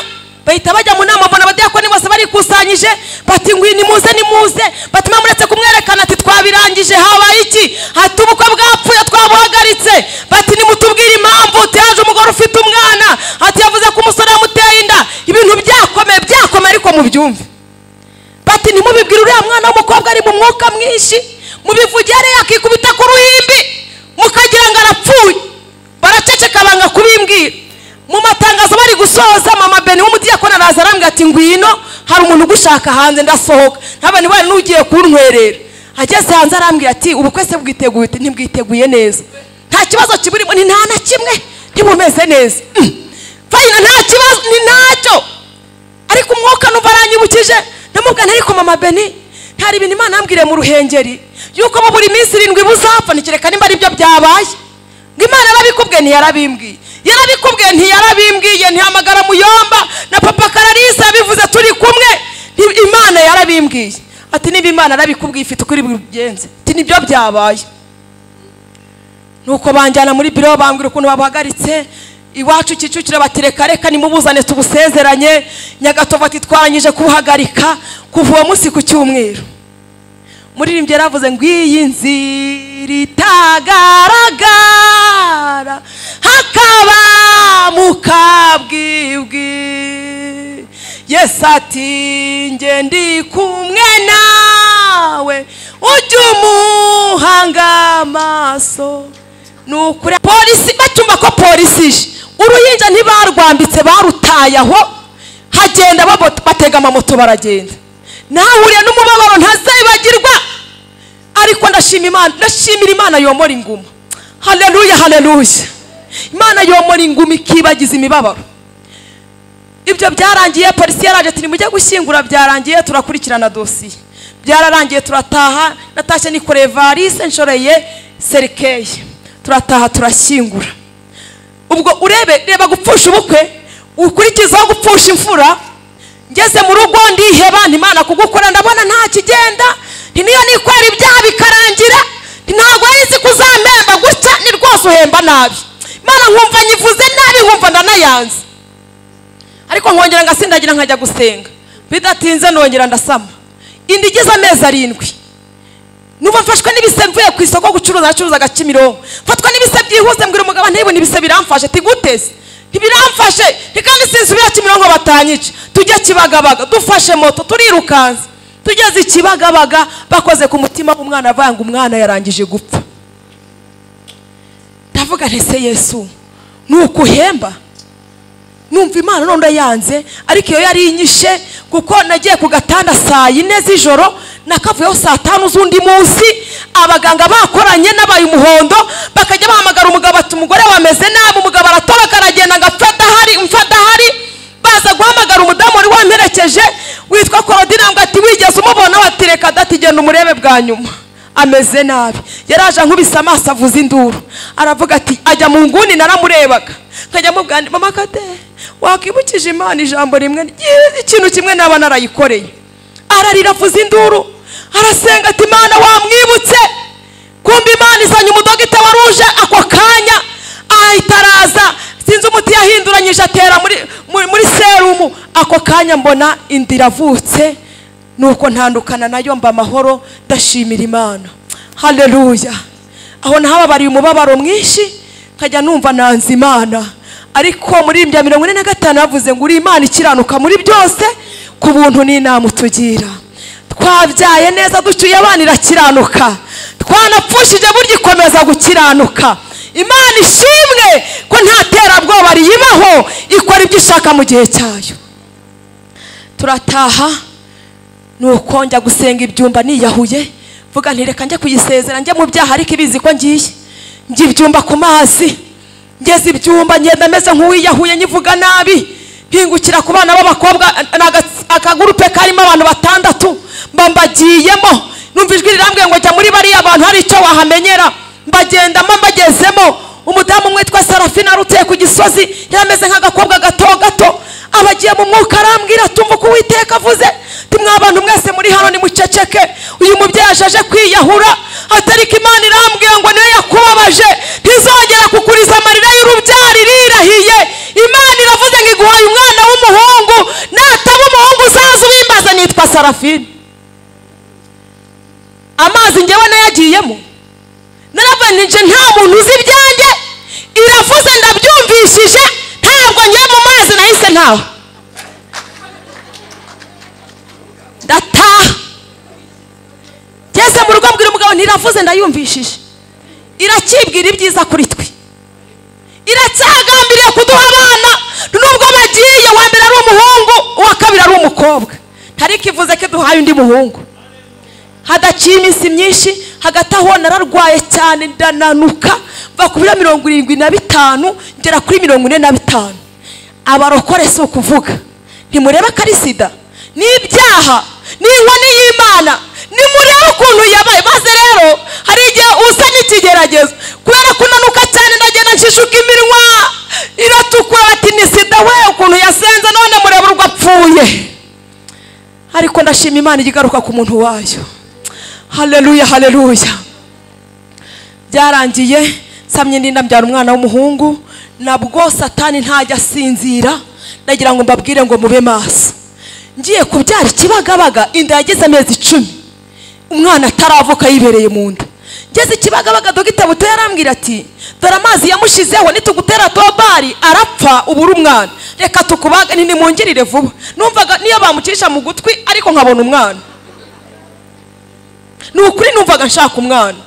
A: bahita bajya mu nama mbona abadiyakoni bose barikusanyije bati ngwino nimuze nimuze batuma muretse kumwerekana ati twabirangije habaye iki hati ubukwe bwapfuye twabuhagaritse bati nimutubwire impamvu tiyaje umugore ufite umwana hati yavuze ko umusore yamuteye inda ibintu byakomeye byakomeye ariko mubyumve bati ntimubibwire uriya mwana w'umukobwa ari mu mwuka mwinshi mubivugere yakikubita ku ruhimbi mukagira ngo arapfuye baraceceka banga kubimbwira mu matangazo bari gusoza mama beni w'umudiyakoni araza arambwira ati ngwino hari umuntu ugushaka hanze ndasohoka ntabwo niba n'ugiye kuntwerera ageze hanze arambwira ati ubukwe se bwiteguye Ati, ntibwiteguye neza nta kibazo kiburimo ni nta na kimwe ntibumeze neza Mm. fayina nta kibazo ni ntacyo ariko umwuka numva aranyibukije ndamubwira nti ariko mama beni ntari ibintu imana yambwiriye mu ruhengeri yuko mu buri minsi irindwi buzapfa ntikireka nimba aribyo byabaye ngo imana yarabikubwiye ntiyarabimbwiye yarabikubwiye ntiyarabimbwiye ntihamagara muyomba na papa kararisa yabivuze turi kumwe nti- imana yarabimbwiye ati niba imana yarabikubwiye ifite ukuri bubigenze ati nibyo byabaye nuko banjyana muri biro bambwira ukuntu babahagaritse iwacu kicukiro bati reka reka nimubuzane tubusezeranye nyagatovu ati twarangije kubuhagarika kuva uwo munsi ku cyumweru muririmbyi yaravuze ngo iyi nzira itagaragara hakaba mu kabwibwi yesu ati njye ndi kumwe nawe ujye umuhanga amaso ni ukuri polisi batumva ko polisi ije uruhinja ntibarwambitse barutaye aho hagenda babo- batega amamoto baragenda nahuriye n'umubabaro ntazibagirwa ariko ndashima imana ndashimira imana yomora inguma haleluya haleluya imana yomora inguma ikibagiza imibabaro ibyo byararangiye polisi yaraje ati nimujye gushyingura byarangiye turakurikirana dosiye byararangiye turataha natashye nikoreye varise nshoreye serikeyi turataha turashyingura ubwo urebe reba gupfusha ubukwe ukurikizaho gupfusha imfura ngeze mu rugo ndiheba ntimana kugukora ndabona nta kigenda nti niyo nikorera ibyaha bikarangira nti ntabwo wahizi kuzampemba gutya ni rwose uhemba nabi imana nkumva nyivuze nabi nkumva ndanayanze ariko nkongera ngasindagira nkajya gusenga bidatinze nongera ndasama inda igize amezi arindwi nuba mfashwe n'ibise mvuye ku isoko gucuruza nacuruzaga kimironko mfatwa n'ibise byihuse mbwira umugabo ntibone ibise biramfashe tiguteze ntibiramfashe ntikandi sinsubira kimironko batanyica tujye kibagabaga dufashe moto turirukansa tugeze i kibagabaga bakoze ku mutima w'umwana avanga umwana yarangije gupfa ndavuga ntese yesu ni ukuhemba numva imana none yanze ariko iyo yari inyishe kuko nagiye ku gatanda saa yine z'ijoro nakavuyeho saa tanu z'undi munsi abaganga bakoranye n'abaye umuhondo bakajya bahamagara umugabo ati umugore wameze nabi umugabo aratoroka aragenda ngo apfa adahari umfa adahari baza guhamagara umudamu wari wamperekeje witwa korodina ngo ati wigeze umubona bati reka dati genda umurebe bwa nyuma ameze nabi yaraje ankubise amaso avuza induru aravuga ati ajya mu nguni naramurebaga nkajya mubwira nti, mama kate wakibukije imana ijambo rimwe ryiza ikintu kimwe naba narayikoreye ararira avuza induru arasenga ati imana wamwibutse kumva imana izanye umudogita wa ruje ako kanya ahita araza sinzi umuti yahinduranyije atera muri, muri, muri serumu ako kanya mbona inda iravutse nuko ntandukana nayo mba amahoro ndashimira imana haleluya aho nahababariye umubabaro mwinshi nkajya numva nanze imana ariko muri bya mirongo ine na gatanu bavuze ngo uri imana ikiranuka muri byose ku buntu n'inama utugira twabyaye neza ducyuye abana irakiranuka twanapfushije burya ikomeza gukiranuka imana ishimwe ko nta terabwoba riyibaho ikora ibyo ishaka mu gihe cyayo turataha nuko njya gusenga ibyumba niyahuye vuga ntireka njye kuyisezera njye mu byaha ariko ibizi ko ngiye njya ibyumba ku mazi ngeze ibyumba ngenda meze nk'uwiyahuye nyivuga nabi mpingukira ku bana b'abakobwa ni aga- akagurupe karimo abantu batandatu mba mbagiyemo numva ijwi rirambwiye ngo jya muri bariya bantu hari icyo wahamenyera mbagendamo mbagezemo umudamu umwe witwa sarafina aruteye ku gisozi yari ameze nk'agakobwa gato gato abagiye mu mwuka arambwira tumva uko uwiteka avuze tumwa abantu mwese muri hano nimuceceke uyu mubyeyi ashaje kwiyahura atari ko imana irambwiye ngo niyo yakubabaje ntizongera kukuriza amarira y'urubyaro irirahiye imana iravuze ngo iguhaye umwana w'umuhungu nataba umuhungu uzaza ubimbaza nitwa sarafine amazi ngewe nayagiyemo naravanije nta muntu uzi ibyanjye iravuze ndabyumvishije ntabwo ngiye mu mazi nahise ntawe ndataha ngeze mu rugo mbwira umugabo ntiravuze ndayumvishije irakibwira ibyiza kuri twe iracyagambiriye kuduha abana nubwo bagiye uwa mbere ari umuhungu uwa kabiri ari umukobwa ntariko ivuze ko duhaye undi muhungu hadaciye iminsi myinshi hagati aho nararwaye cyane ndananuka mva ku biro mirongo irindwi na bitanu ngera kuri mirongo ine na bitanu abarokore si ukuvuga ntimurebe ko ari sida n'ibyaha n'inkoni y'imana nimurebe ukuntu yabaye maze rero hari igihe uzanye ikigeragezo kubera kunanuka cyane ndagenda nshishuka iminwa iratukura bati ni sida we ukuntu yasenze none murebe urwo apfuye ariko ndashima imana ijya igaruka ku muntu wayo haleluya haleluya byarangiye samye ndinda mbyara umwana w'umuhungu nabwo satani ntajya asinzira ndagira ngo mbabwire ngo mube maso ngiye kubyara ikibagabaga inda yagize amezi icumi umwana ataravuka yibereye mu nda ngeze ikibagabaga dogita buto yarambwira ati dore amazi yamushizeho nitugutera tobari arapfa ubura umwana reka tukubage ntimungirire vuba numvaga niyo bamucisha mu gutwi ariko nkabona umwana ni ukuri numvaga nshaka umwana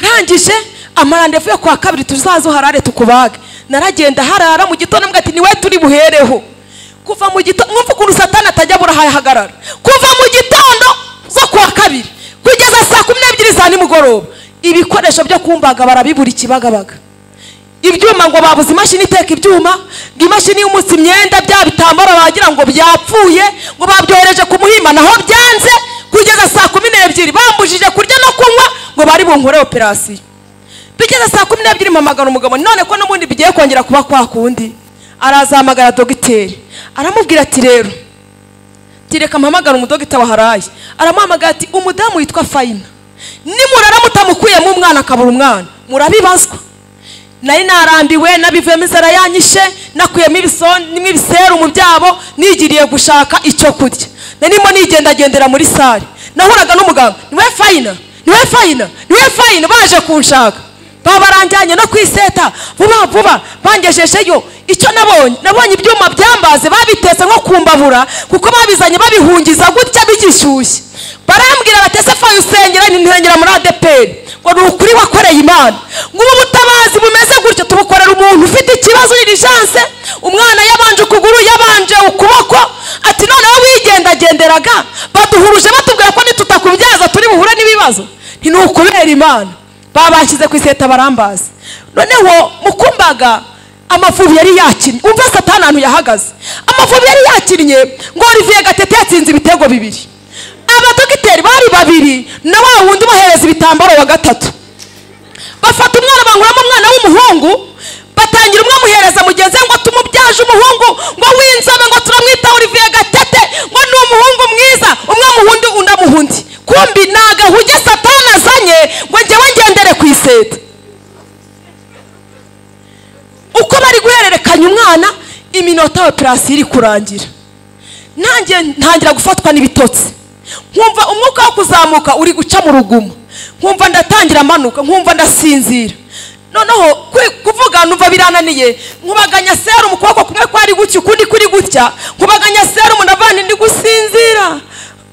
A: rangije amarandevu yo kwa kabiri tuzaze uharare tukubage naragenda harara mu gitondo mbwa ati niwe turi buhereho kuva mu gitondo mwumva ukuntu satani atajya burahahagarara kuva mu gitondo zo kuwa kabiri kugeza saa kumi n'ebyiri za nimugoroba ibikoresho byo kumbaga barabibura ikibagabaga ibyuma ngo babuze imashini iteka ibyuma ngo imashini y'umunsi imyenda bya bitambaro bagira ngo byapfuye ngo babyohereje ku muhima naho byanze kugeza saa kumi n'ebyiri bambujije kurya no kunywa ngo bari bunkore operasiyo bigeze saa kumi n'ebyiri mpamagara umugabo none ko n'ubundi bigiye kongera kuba kwa kundi arazahamagara dogiteri aramubwira ati rero tireka mpamagara umudogita waharaye aramuhamagara ati umudamu witwa fayina nimurara mutamukuyemo umwana akabura umwana murabibazwa nari narambiwe nabivuyemo inzara yanyishe nakuyemo ibisonimwe ibiseru mu byabo nigiriye gushaka icyo kurya narimo nigendagendera muri sare nahuraga n'umuganga niwe fayina niwe fayina niwe fayina baje kunshaka babarangiranye no kwiseta vuba vuba bangejejeyo icyo nabonye nabonye ibyuma byambaze babitetse nko kumbabura kuko babizanye babihungiza gutya bigishyushye barambwira batese fayi usengera ntinkengera muri adeperi ngo ni ukuri wakoreye imana ngo ubu butabazi bumeze gutyo tubukorera umuntu ufite ikibazo uririjance umwana yabanje ukuguru yabanje ukuboko ati noneho wigendagenderaga baduhuruje batubwira ko nitutakubyaza turi buhure n'ibibazo nti ni ukubera imana babashyize ku iseta barambaza noneho mukumbaga amavubi yari yakinnye umva satani ahantu yahagaze amavubi yari yakinnye ngo olivier gatete yatsinze ibitego bibiri abadogiteri bari babiri na wa wundi ubahereza ibitambaro wa gatatu bafata umwana banguramo umwana w'umuhungu batangira umwe amuhereza mugenzi we ngo tumubyaje umuhungu ngo w'inzobe ngo turamwita olivier gatete ngo ni umuhungu mwiza umwe muhundi undi amuhundi kumbi ni agahuge satani azanye ngo njyewe ngendere ku iseta uko bari guhererekanya umwana iminota operasiyo iri kurangira nanjye ntangira gufatwa n'ibitotsi nkumva umwuka wo kuzamuka uri guca mu rugumo nkumva ndatangira amanuka nkumva ndasinzira noneho kuvuga numva birananiye nkubaganya serumu ukuboko kumwe kwari gutya ukundi kuri gutya nkubaganya serumu ndavana ndi gusinzira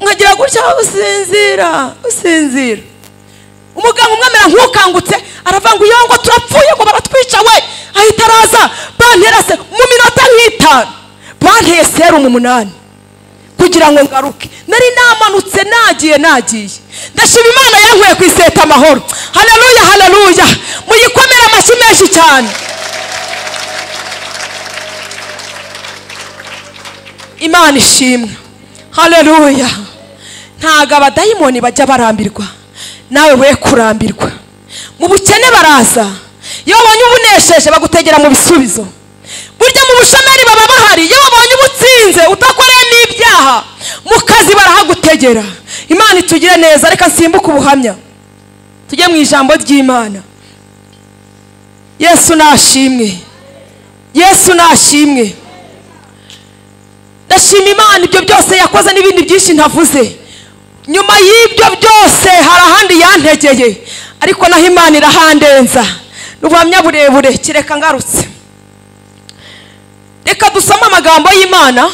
A: nkagira gutya usinzira usinzira umuganga umwe amera nk'ukangutse aravuga ngo iyo ngo turapfuye ngo baratwica we ahita araza bantera se mu minota nk'itanu banteye serumu umunani kugira ngo ngaruke nari namanutse nagiye nagiye ndashima imana yankuye ku iseta amahoro haleluya haleluya muyikomere amashyi menshi cyane imana ishimwe haleluya ntago abadayimoni bajya barambirwa nawe we kurambirwa mu bukene baraza iyo babonye ubunesheje bagutegera mu bisubizo burya mu bushomeri baba bahari iyo babonye ubutsinze udakoreye n'ibyaha mu kazi barahagutegera imana itugire neza reka nsimbuke ubuhamya tujye mu ijambo ry'imana yesu nashimwe yesu nashimwe ndashima imana ibyo byose yakoze n'ibindi byinshi ntavuze nyuma y'ibyo byose hari ahandi yantegeye ariko naho imana irahandenza n'ubuhamya burebure kireka ngarutse reka dusome amagambo y'imana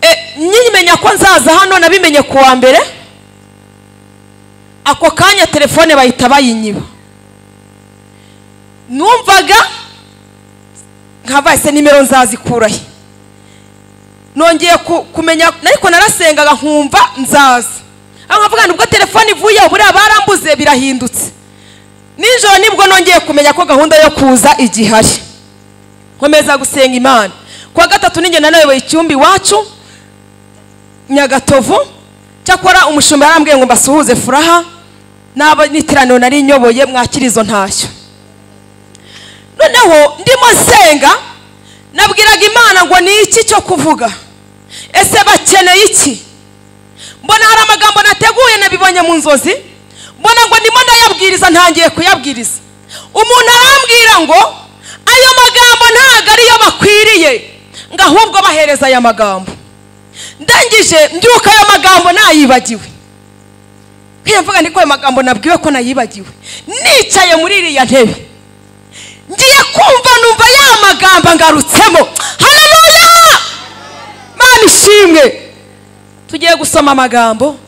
A: E, nyimenya ko nzaza hano nabimenye ku wa mbere ako kanya telefone bahita bayinyiba numvaga nkabahise nimero nzazikurahe nongeye ku- kumenya ariko narasengaga nkumva nzaza aho nkavuga nti ubwo telefone ivuyeho buriya barambuze birahindutse nijoro nibwo nongeye kumenya ko gahunda yo kuza igihari nkomeza gusenga imana kuwa gatatu ninjye nanayoboye icyumba iwacu nyagatovu cyakora umushumba yarambwiye ngo mbasuhuze furaha n'abaniteraniro nari nyoboye mwakira izo ntashyo noneho ndimo nsenga nabwiraga imana ngo ni iki cyo kuvuga ese bakeneye iki mbona hari amagambo nateguye nabibonye mu nzozi mbona ngo ndimo ndayabwiriza ntangiye kuyabwiriza umuntu arambwira ngo ayo magambo ntabwo ariyo bakwiriye ngo ahubwo bahereza aya magambo ndangije mbyuka ayo magambo nayibagiwe nk'iyo mvuga ndi ko ayo magambo nabwiwe ko nayibagiwe nicaye muri iriya ntebe ngiye kumva numva ya magambo ngarutsemo haleluya mana ishimwe tugiye gusoma amagambo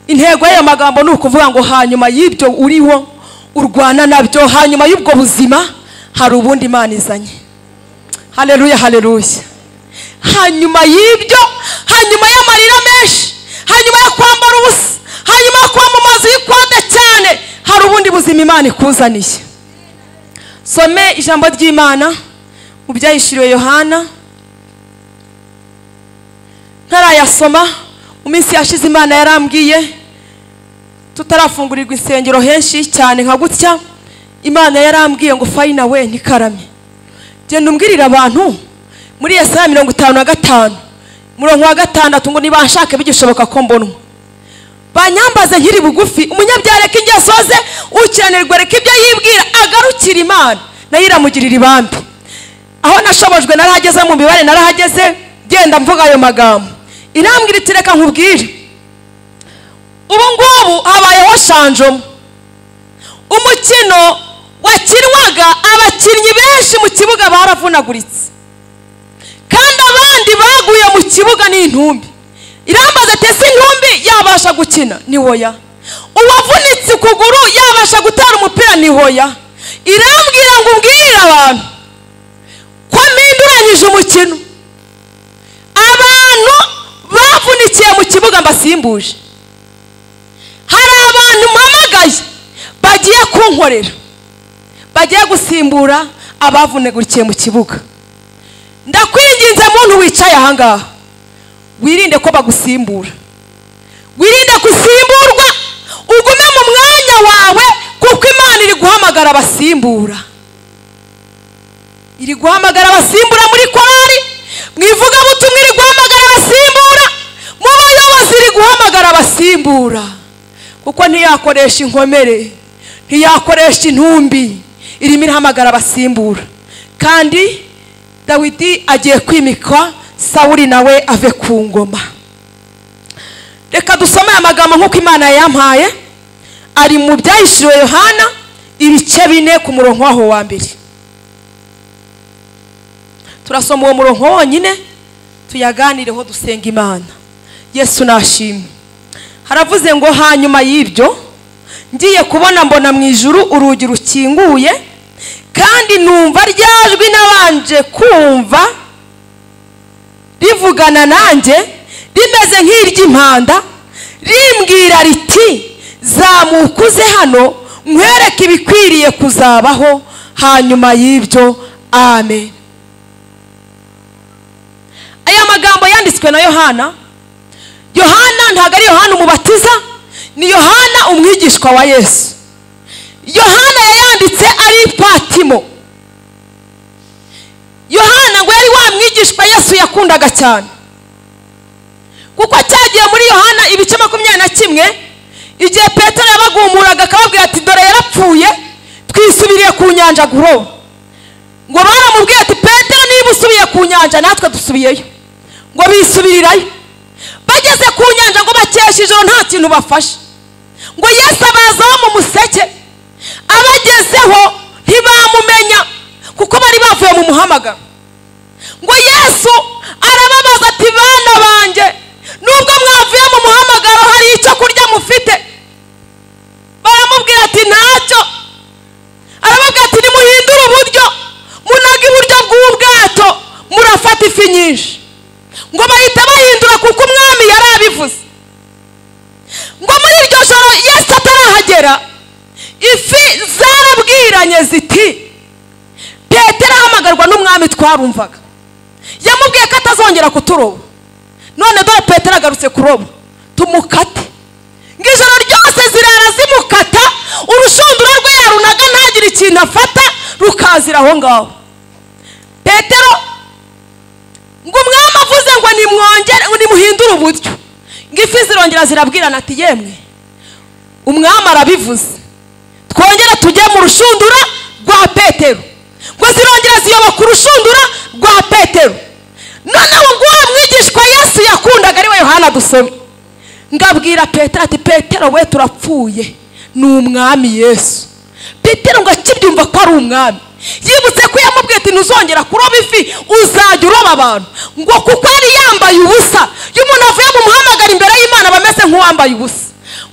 A: intego y'ayo magambo ni ukuvuga ngo hanyuma y'ibyo uriho urwana nabyo hanyuma y'ubwo buzima hari ubundi imana izanye hareruya hareruya hanyuma y'ibyo hanyuma y'amarira menshi hanyuma yo kwambara ubusa hanyuma yo kuba mu mazu y'ikode cyane hari ubundi buzima imana ikuzaniye some ijambo ry'imana mu byahishuriwe yohana ntarayasoma mu minsi yashize imana yarambwiye tutarafungurirwa insengero henshi cyane nka gutya imana yarambwiye ngo fayina we ntikarame genda umbwirire abantu muri yesaya mirongo itanu na gatanu murongo wa gatandatu ngo nibanshake bigishoboka ko mbonwa banyambaze nkiri bugufi umunyabyaha reka ingeso ze ukiranirwa reka ibyo yibwira agarukire imana nayo iramugirira ibambi aho nashobojwe narahageze mu mibare narahageze genda mvuga ayo magambo irambwira iti reka nkubwire ubu ngubu habayeho shanjomo umukino wakinwaga abakinnyi benshi mu kibuga baravunaguritse kandi abandi baguye mu kibuga n'intumbi irambaza ati ese intumbi yabasha gukina ni hoya uwavunitse ukuguru yabasha gutera umupira ni hoya irambwira ngo ubwire abantu ko mpinduranyije umukino abantu bavunikiye mu kibuga mbasimbuje hari abantu mpamagaye bagiye kunkorera bagiye gusimbura abavunagurikiye mu kibuga ndakwinginze muntu wicaye ahangaha wirinde ko bagusimbura wirinde gusimburwa ugume mu mwanya wawe kuko imana iri guhamagara abasimbura iri guhamagara abasimbura muri korari mu ivugabutumwa iri guhamagara abasimbura mu bayobozi iri guhamagara abasimbura kuko ntiyakoresha inkomere ntiyakoresha intumbi irimo irahamagara abasimbura kandi dawidi agiye kwimikwa sawuri nawe ave ku ngoma reka dusome aya magambo nk'uko imana yayampaye ari mu byahishiriwe yohana ibice bine ku murongo waho wa mbere turasoma uwo murongo wonyine tuyaganireho dusenga imana yesu nashimwe haravuze ngo hanyuma y'ibyo ngiye kubona mbona mu ijuru urugi rukinguye kandi numva ryajwi nabanje kumva rivugana nanjye rimeze nk'iry'impanda rimbwira riti zamuka uze hano nkwereke ibikwiriye kuzabaho hanyuma y'ibyo amen aya magambo yanditswe na yohana yohana ntabwo ari yohana umubatiza ni yohana umwigishwa wa yesu yohana yayanditse ari patimo yohana ngo yari wa mwigishwa yesu yakundaga cyane kuko cyagiye muri yohana ibice makumyabiri na kimwe igihe petero yabagumuraga akababwira ati dore yarapfuye twisubiriye ku nyanja guroba ngo baramubwiye ati petero niba usubiye ku nyanja natwe dusubiyeyo ngo bisubirirayo bageze ku nyanja ngo bakesha ijoro nta kintu bafashe ngo yesu abazaho mu museke abagezeho ntibamumenya kuko bari bavuye mu muhamagaro ngo yesu arababaza ati bana banjye nubwo mwavuye mu muhamagaro hari icyo kurya mufite baramubwira ati ntacyo arababwira ati nimuhindure uburyo munoge iburyo bw'ubwato murafata ifi nyinshi ngo bahita bahindura kuko umwami yari abivuze ngo muri iryo joro yesu atarahagera ifi zarabwiranye ziti petero ahamagarwa n'umwami twarumvaga yamubwiye ko atazongera kuturoba none dore petero agarutse kuroba tumukate ngo ijoro ryose zirara zimukata urushundura rwe yarunaga ntagire ikintu afata rukazira aho ngaho petero ngo umwami avuze ngo nimwongere ngo nimuhindure uburyo ngo ifi zirongera zirabwirana ati yemwe umwami arabivuze twongere tujye mu rushundura rwa petero ngo zirongera ziyoboka urushundura rwa petero noneho ubwo uwo mwigishwa yesu yakundaga ari we yohana dusomye ngabwira petero ati petero we turapfuye ni umwami yesu petero ngo akibyumva ko ari umwami yibutse ko yamubwiye ati ntuzongera kuroba ifi uzajya uroba abantu ngo kuko yari yambaye ubusa iyo umuntu avuye mu muhamagaro imbere y'imana aba ameze nk'uwambaye ubusa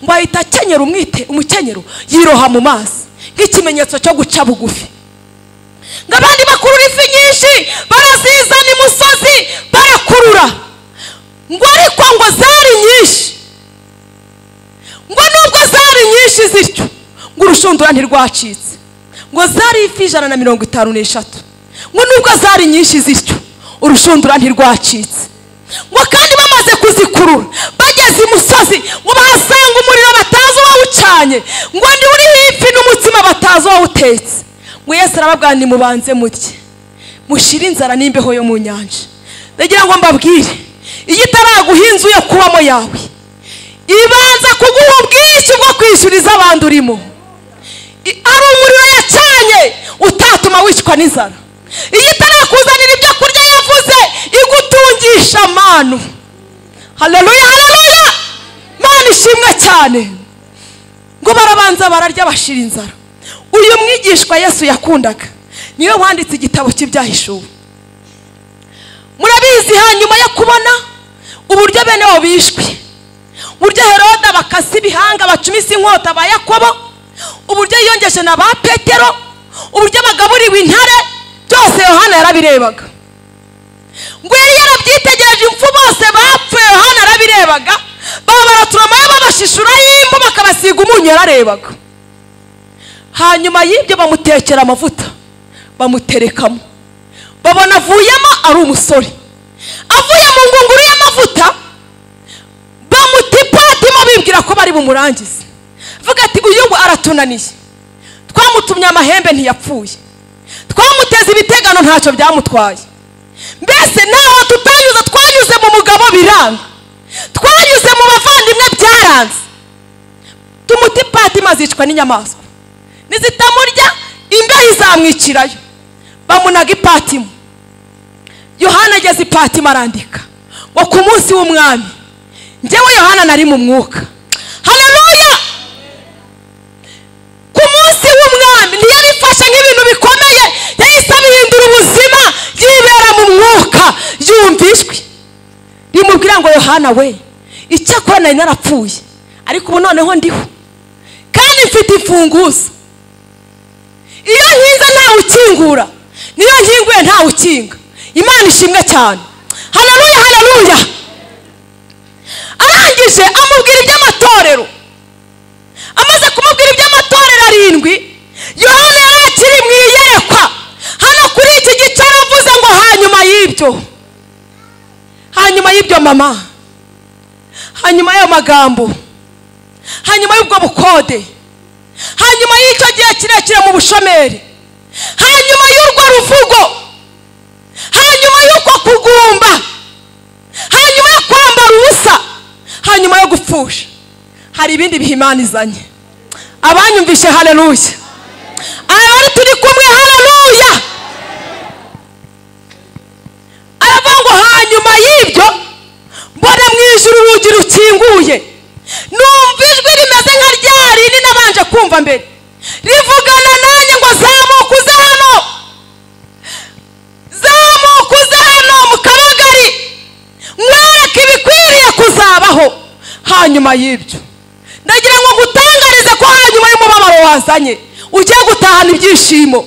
A: ngo ahita akenyera umwite umukenyero yiroha mu mazi nk'ikimenyetso cyo guca bugufi ngo abandi bakurura ifi nyinshi barazizana imusozi barakurura ngo ariko ngo zari nyinshi ngo nubwo zari nyinshi zityo ngo urushundura ntirwacitse ngo zari ifi ijana na mirongo itanu n'eshatu ngo nubwo zari nyinshi zityo urushundura ntirwacitse ngo kandi bamaze kuzikurura bageze imusozi ngo bahasanga umuriro batazi uwawucanye ngo ni uriho ifi n'umutsima batazi uwawutetse ngo yesu arababwira nimubanze mutye mushire inzara n'imbeho yo mu nyanja ndagira ngo mbabwire iyo itaraguha inzu yo kubamo yawe ibanza kuguha ubwishyu bwo kwishyuriza abandi urimo I- ari umuriro yacanye utatuma wicwa n'inzara iyo itarakuzanira ibyo kurya yavuze igutungisha amanu haleluya haleluya mana ishimwe cyane ngo barabanza bararya bashira inzara uyu mwigishwa yesu yakundaga niwe wanditse igitabo cy'ibyahishuwe murabizi hanyuma yo kubona uburyo bene bo bishwe uburyo heroda bakase ibihanga bacumisa inkota ba yakobo uburyo yiyongeje na ba petero uburyo bagaburiwe intare byose yohana yarabirebaga ngo yari yarabyitegereje impfu bose bapfuye yohana yarabirebaga baba baraturomayo babashishuraho impu bakabasiga umunyu yararebaga hanyuma y'ibyo bamutekera amavuta bamuterekamo babona avuyemo ari umusore avuye mu ngunguru y'amavuta bamutipatimo bibwira ko bari bumurangize avuga ati uyu ngo aratunaniye twamutumye amahembe ntiyapfuye twamuteze ibitegano ntacyo byamutwaye mbese naho tutanyuze twanyuze mu mugabo biranga twanyuze mu bavandimwe byaranze tumutipati mazicwa n'inyamaswa nizitamurya imbeho izamwicirayo bamunaga ipatimu yohana ageze ipatimu arandika ngo ku munsi w'umwami njyewe yohana nari mu mwuka haleluya ku munsi w'umwami ntiyari ifashe nk'ibintu bikomeye yahise abihindura ubuzima yibera mu mwuka yumva ijwi rimubwira ngo yohana we icyakora nari narapfuye ariko ubu noneho ndiho kandi mfite imfunguzo iyo nkinze ntawe ukingura niyo nkinguye ntawe ukinga imana ishimwe cyane haleluya haleluya arangije amubwira iby'amatorero amaze kumubwira iby'amatorero arindwi yohana yari akiri mu iyerekwa hano kuri iki gice aravuze ngo hanyuma y'ibyo hanyuma y'ibyo mama hanyuma y'ayo magambo hanyuma y'ubwo bukode hanyuma y'icyo gihe kirekire mu bushomeri hanyuma y'urwo ruvugo hanyuma y'uko kugumba hanyuma yo kwambara ubusa hanyuma yo gupfusha hari ibindi bihimanizanye abanyumvishe haleluya abari turi kumwe haleluya aravuga ngo hanyuma y'ibyo mbona mu ijuru urugi rukinguye numva ijwi rimeze nka rya rindi nabanje kumva mbere rivugana nanjye ngo zamuka uze hano zamuka uze hano mu kabagari mwereke ibikwiriye kuzabaho hanyuma y'ibyo ndagira ngo ngutangarize ko hanyuma y'umubabaro wazanye ugiye gutahana ibyishimo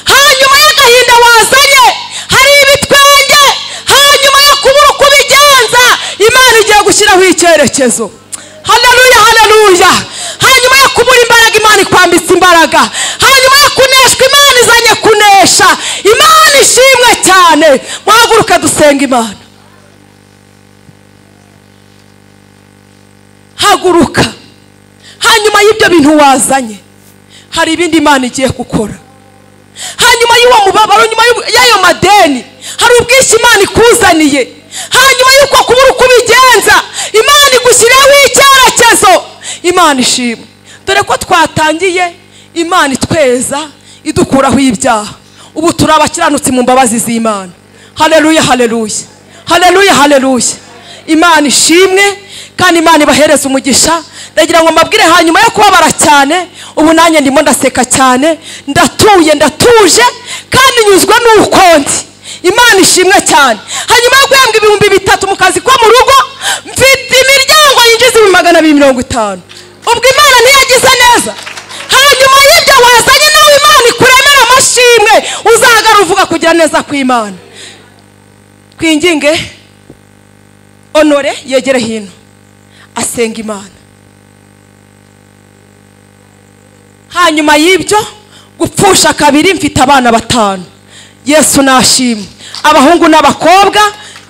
A: hanyuma y'agahinda wazanye hari ibitwenge hanyuma yo kubura uko ubigenza imana igiye gushyiraho icyerekezo haleluya haleluya hanyuma yo kubura imbaraga imana ikwambitse imbaraga hanyuma yo kuneshwa imana izanye kunesha imana ishimwe cyane muhaguruke dusenga imana haguruka hanyuma y'ibyo bintu wazanye hari ibindi imana igiye gukora hanyuma y'uwo mubabaro nyuma y'ubu- y'ayo madeni hari ubwishyu imana ikuzaniye hanyuma y'uko kubura uko ubigenza imana igushyiriyeho icyerekezo imana ishimwe dore ko twatangiye imana itweza idukuraho ibyaha ubu turi abakiranutsi mu mbabazi z'imana hareruya hareruya hareruya hareruya imana ishimwe kandi imana ibahereza umugisha ndagira ngo mbabwire hanyuma yo kubabara cyane ubu nanjye ndimo ndaseka cyane ndatuye ndatuje kandi nyuzwe n'uko ndi imana ishimwe cyane hanyuma yo guhembwa ibihumbi bitatu mu kazi ko mu rugo mfite imiryango yinjiza ibihumbi magana abiri mirongo itanu ubwo imana ntiyagize neza hanyuma y'ibyo wazanye nawe imana ikuremera amashimwe uzahagara uvuga kugira neza kw'imana twinginge honore yegere hino asenga imana hanyuma y'ibyo gupfusha kabiri mfite abana batanu yesu nashimwe abahungu n'abakobwa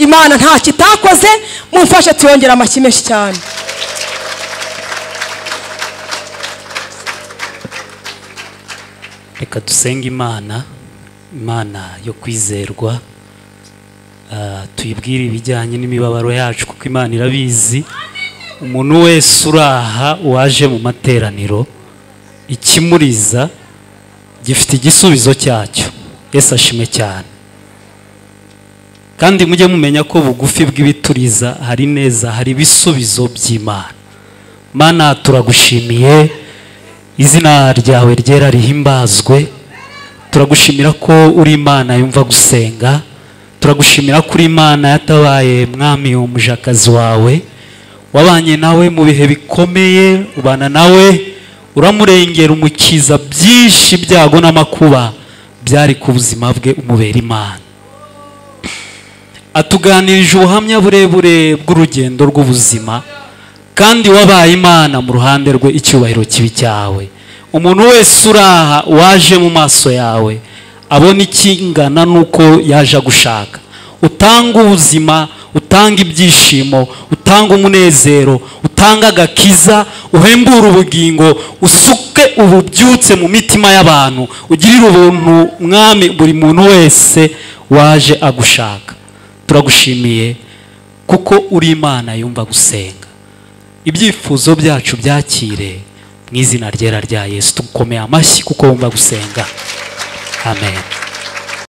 A: imana nta kitakoze mumfashe tuyongere amashyi menshi cyane
C: reka dusenge imana imana yo kwizerwa Ah, tuyibwire ibijyanye n'imibabaro yacu kuko imana irabizi umuntu wese uri aha waje mu materaniro ikimuriza gifite igisubizo cyacyo yesu ashime cyane kandi mujye mumenya ko bugufi bw'ibituriza hari neza hari ibisubizo by'imana mana turagushimiye izina ryawe ryera rihimbazwe turagushimira ko uri imana yumva gusenga turagushimira ko uri imana yatabaye mwami umujakazi wawe wabanye nawe mu bihe bikomeye ubana nawe uramurengera umukiza byinshi byago n'amakuba byari ku buzima bwe umubera imana atuganirije ubuhamya burebure bw'urugendo rw'ubuzima kandi wabaye imana mu ruhande rwe icyubahiro kibi cyawe umuntu wese uraha waje mu maso yawe abona ikingana n'uko yaje gushaka utanga ubuzima utanga ibyishimo utanga umunezero utanga agakiza uhembure ubugingo usuke ububyutse mu mitima y'abantu ugirire ubuntu mwami buri muntu wese waje agushaka turagushimiye kuko uri imana yumva gusenga ibyifuzo byacu byakire mu izina ryera rya yesu tugukomeye amashyi kuko wumva gusenga amen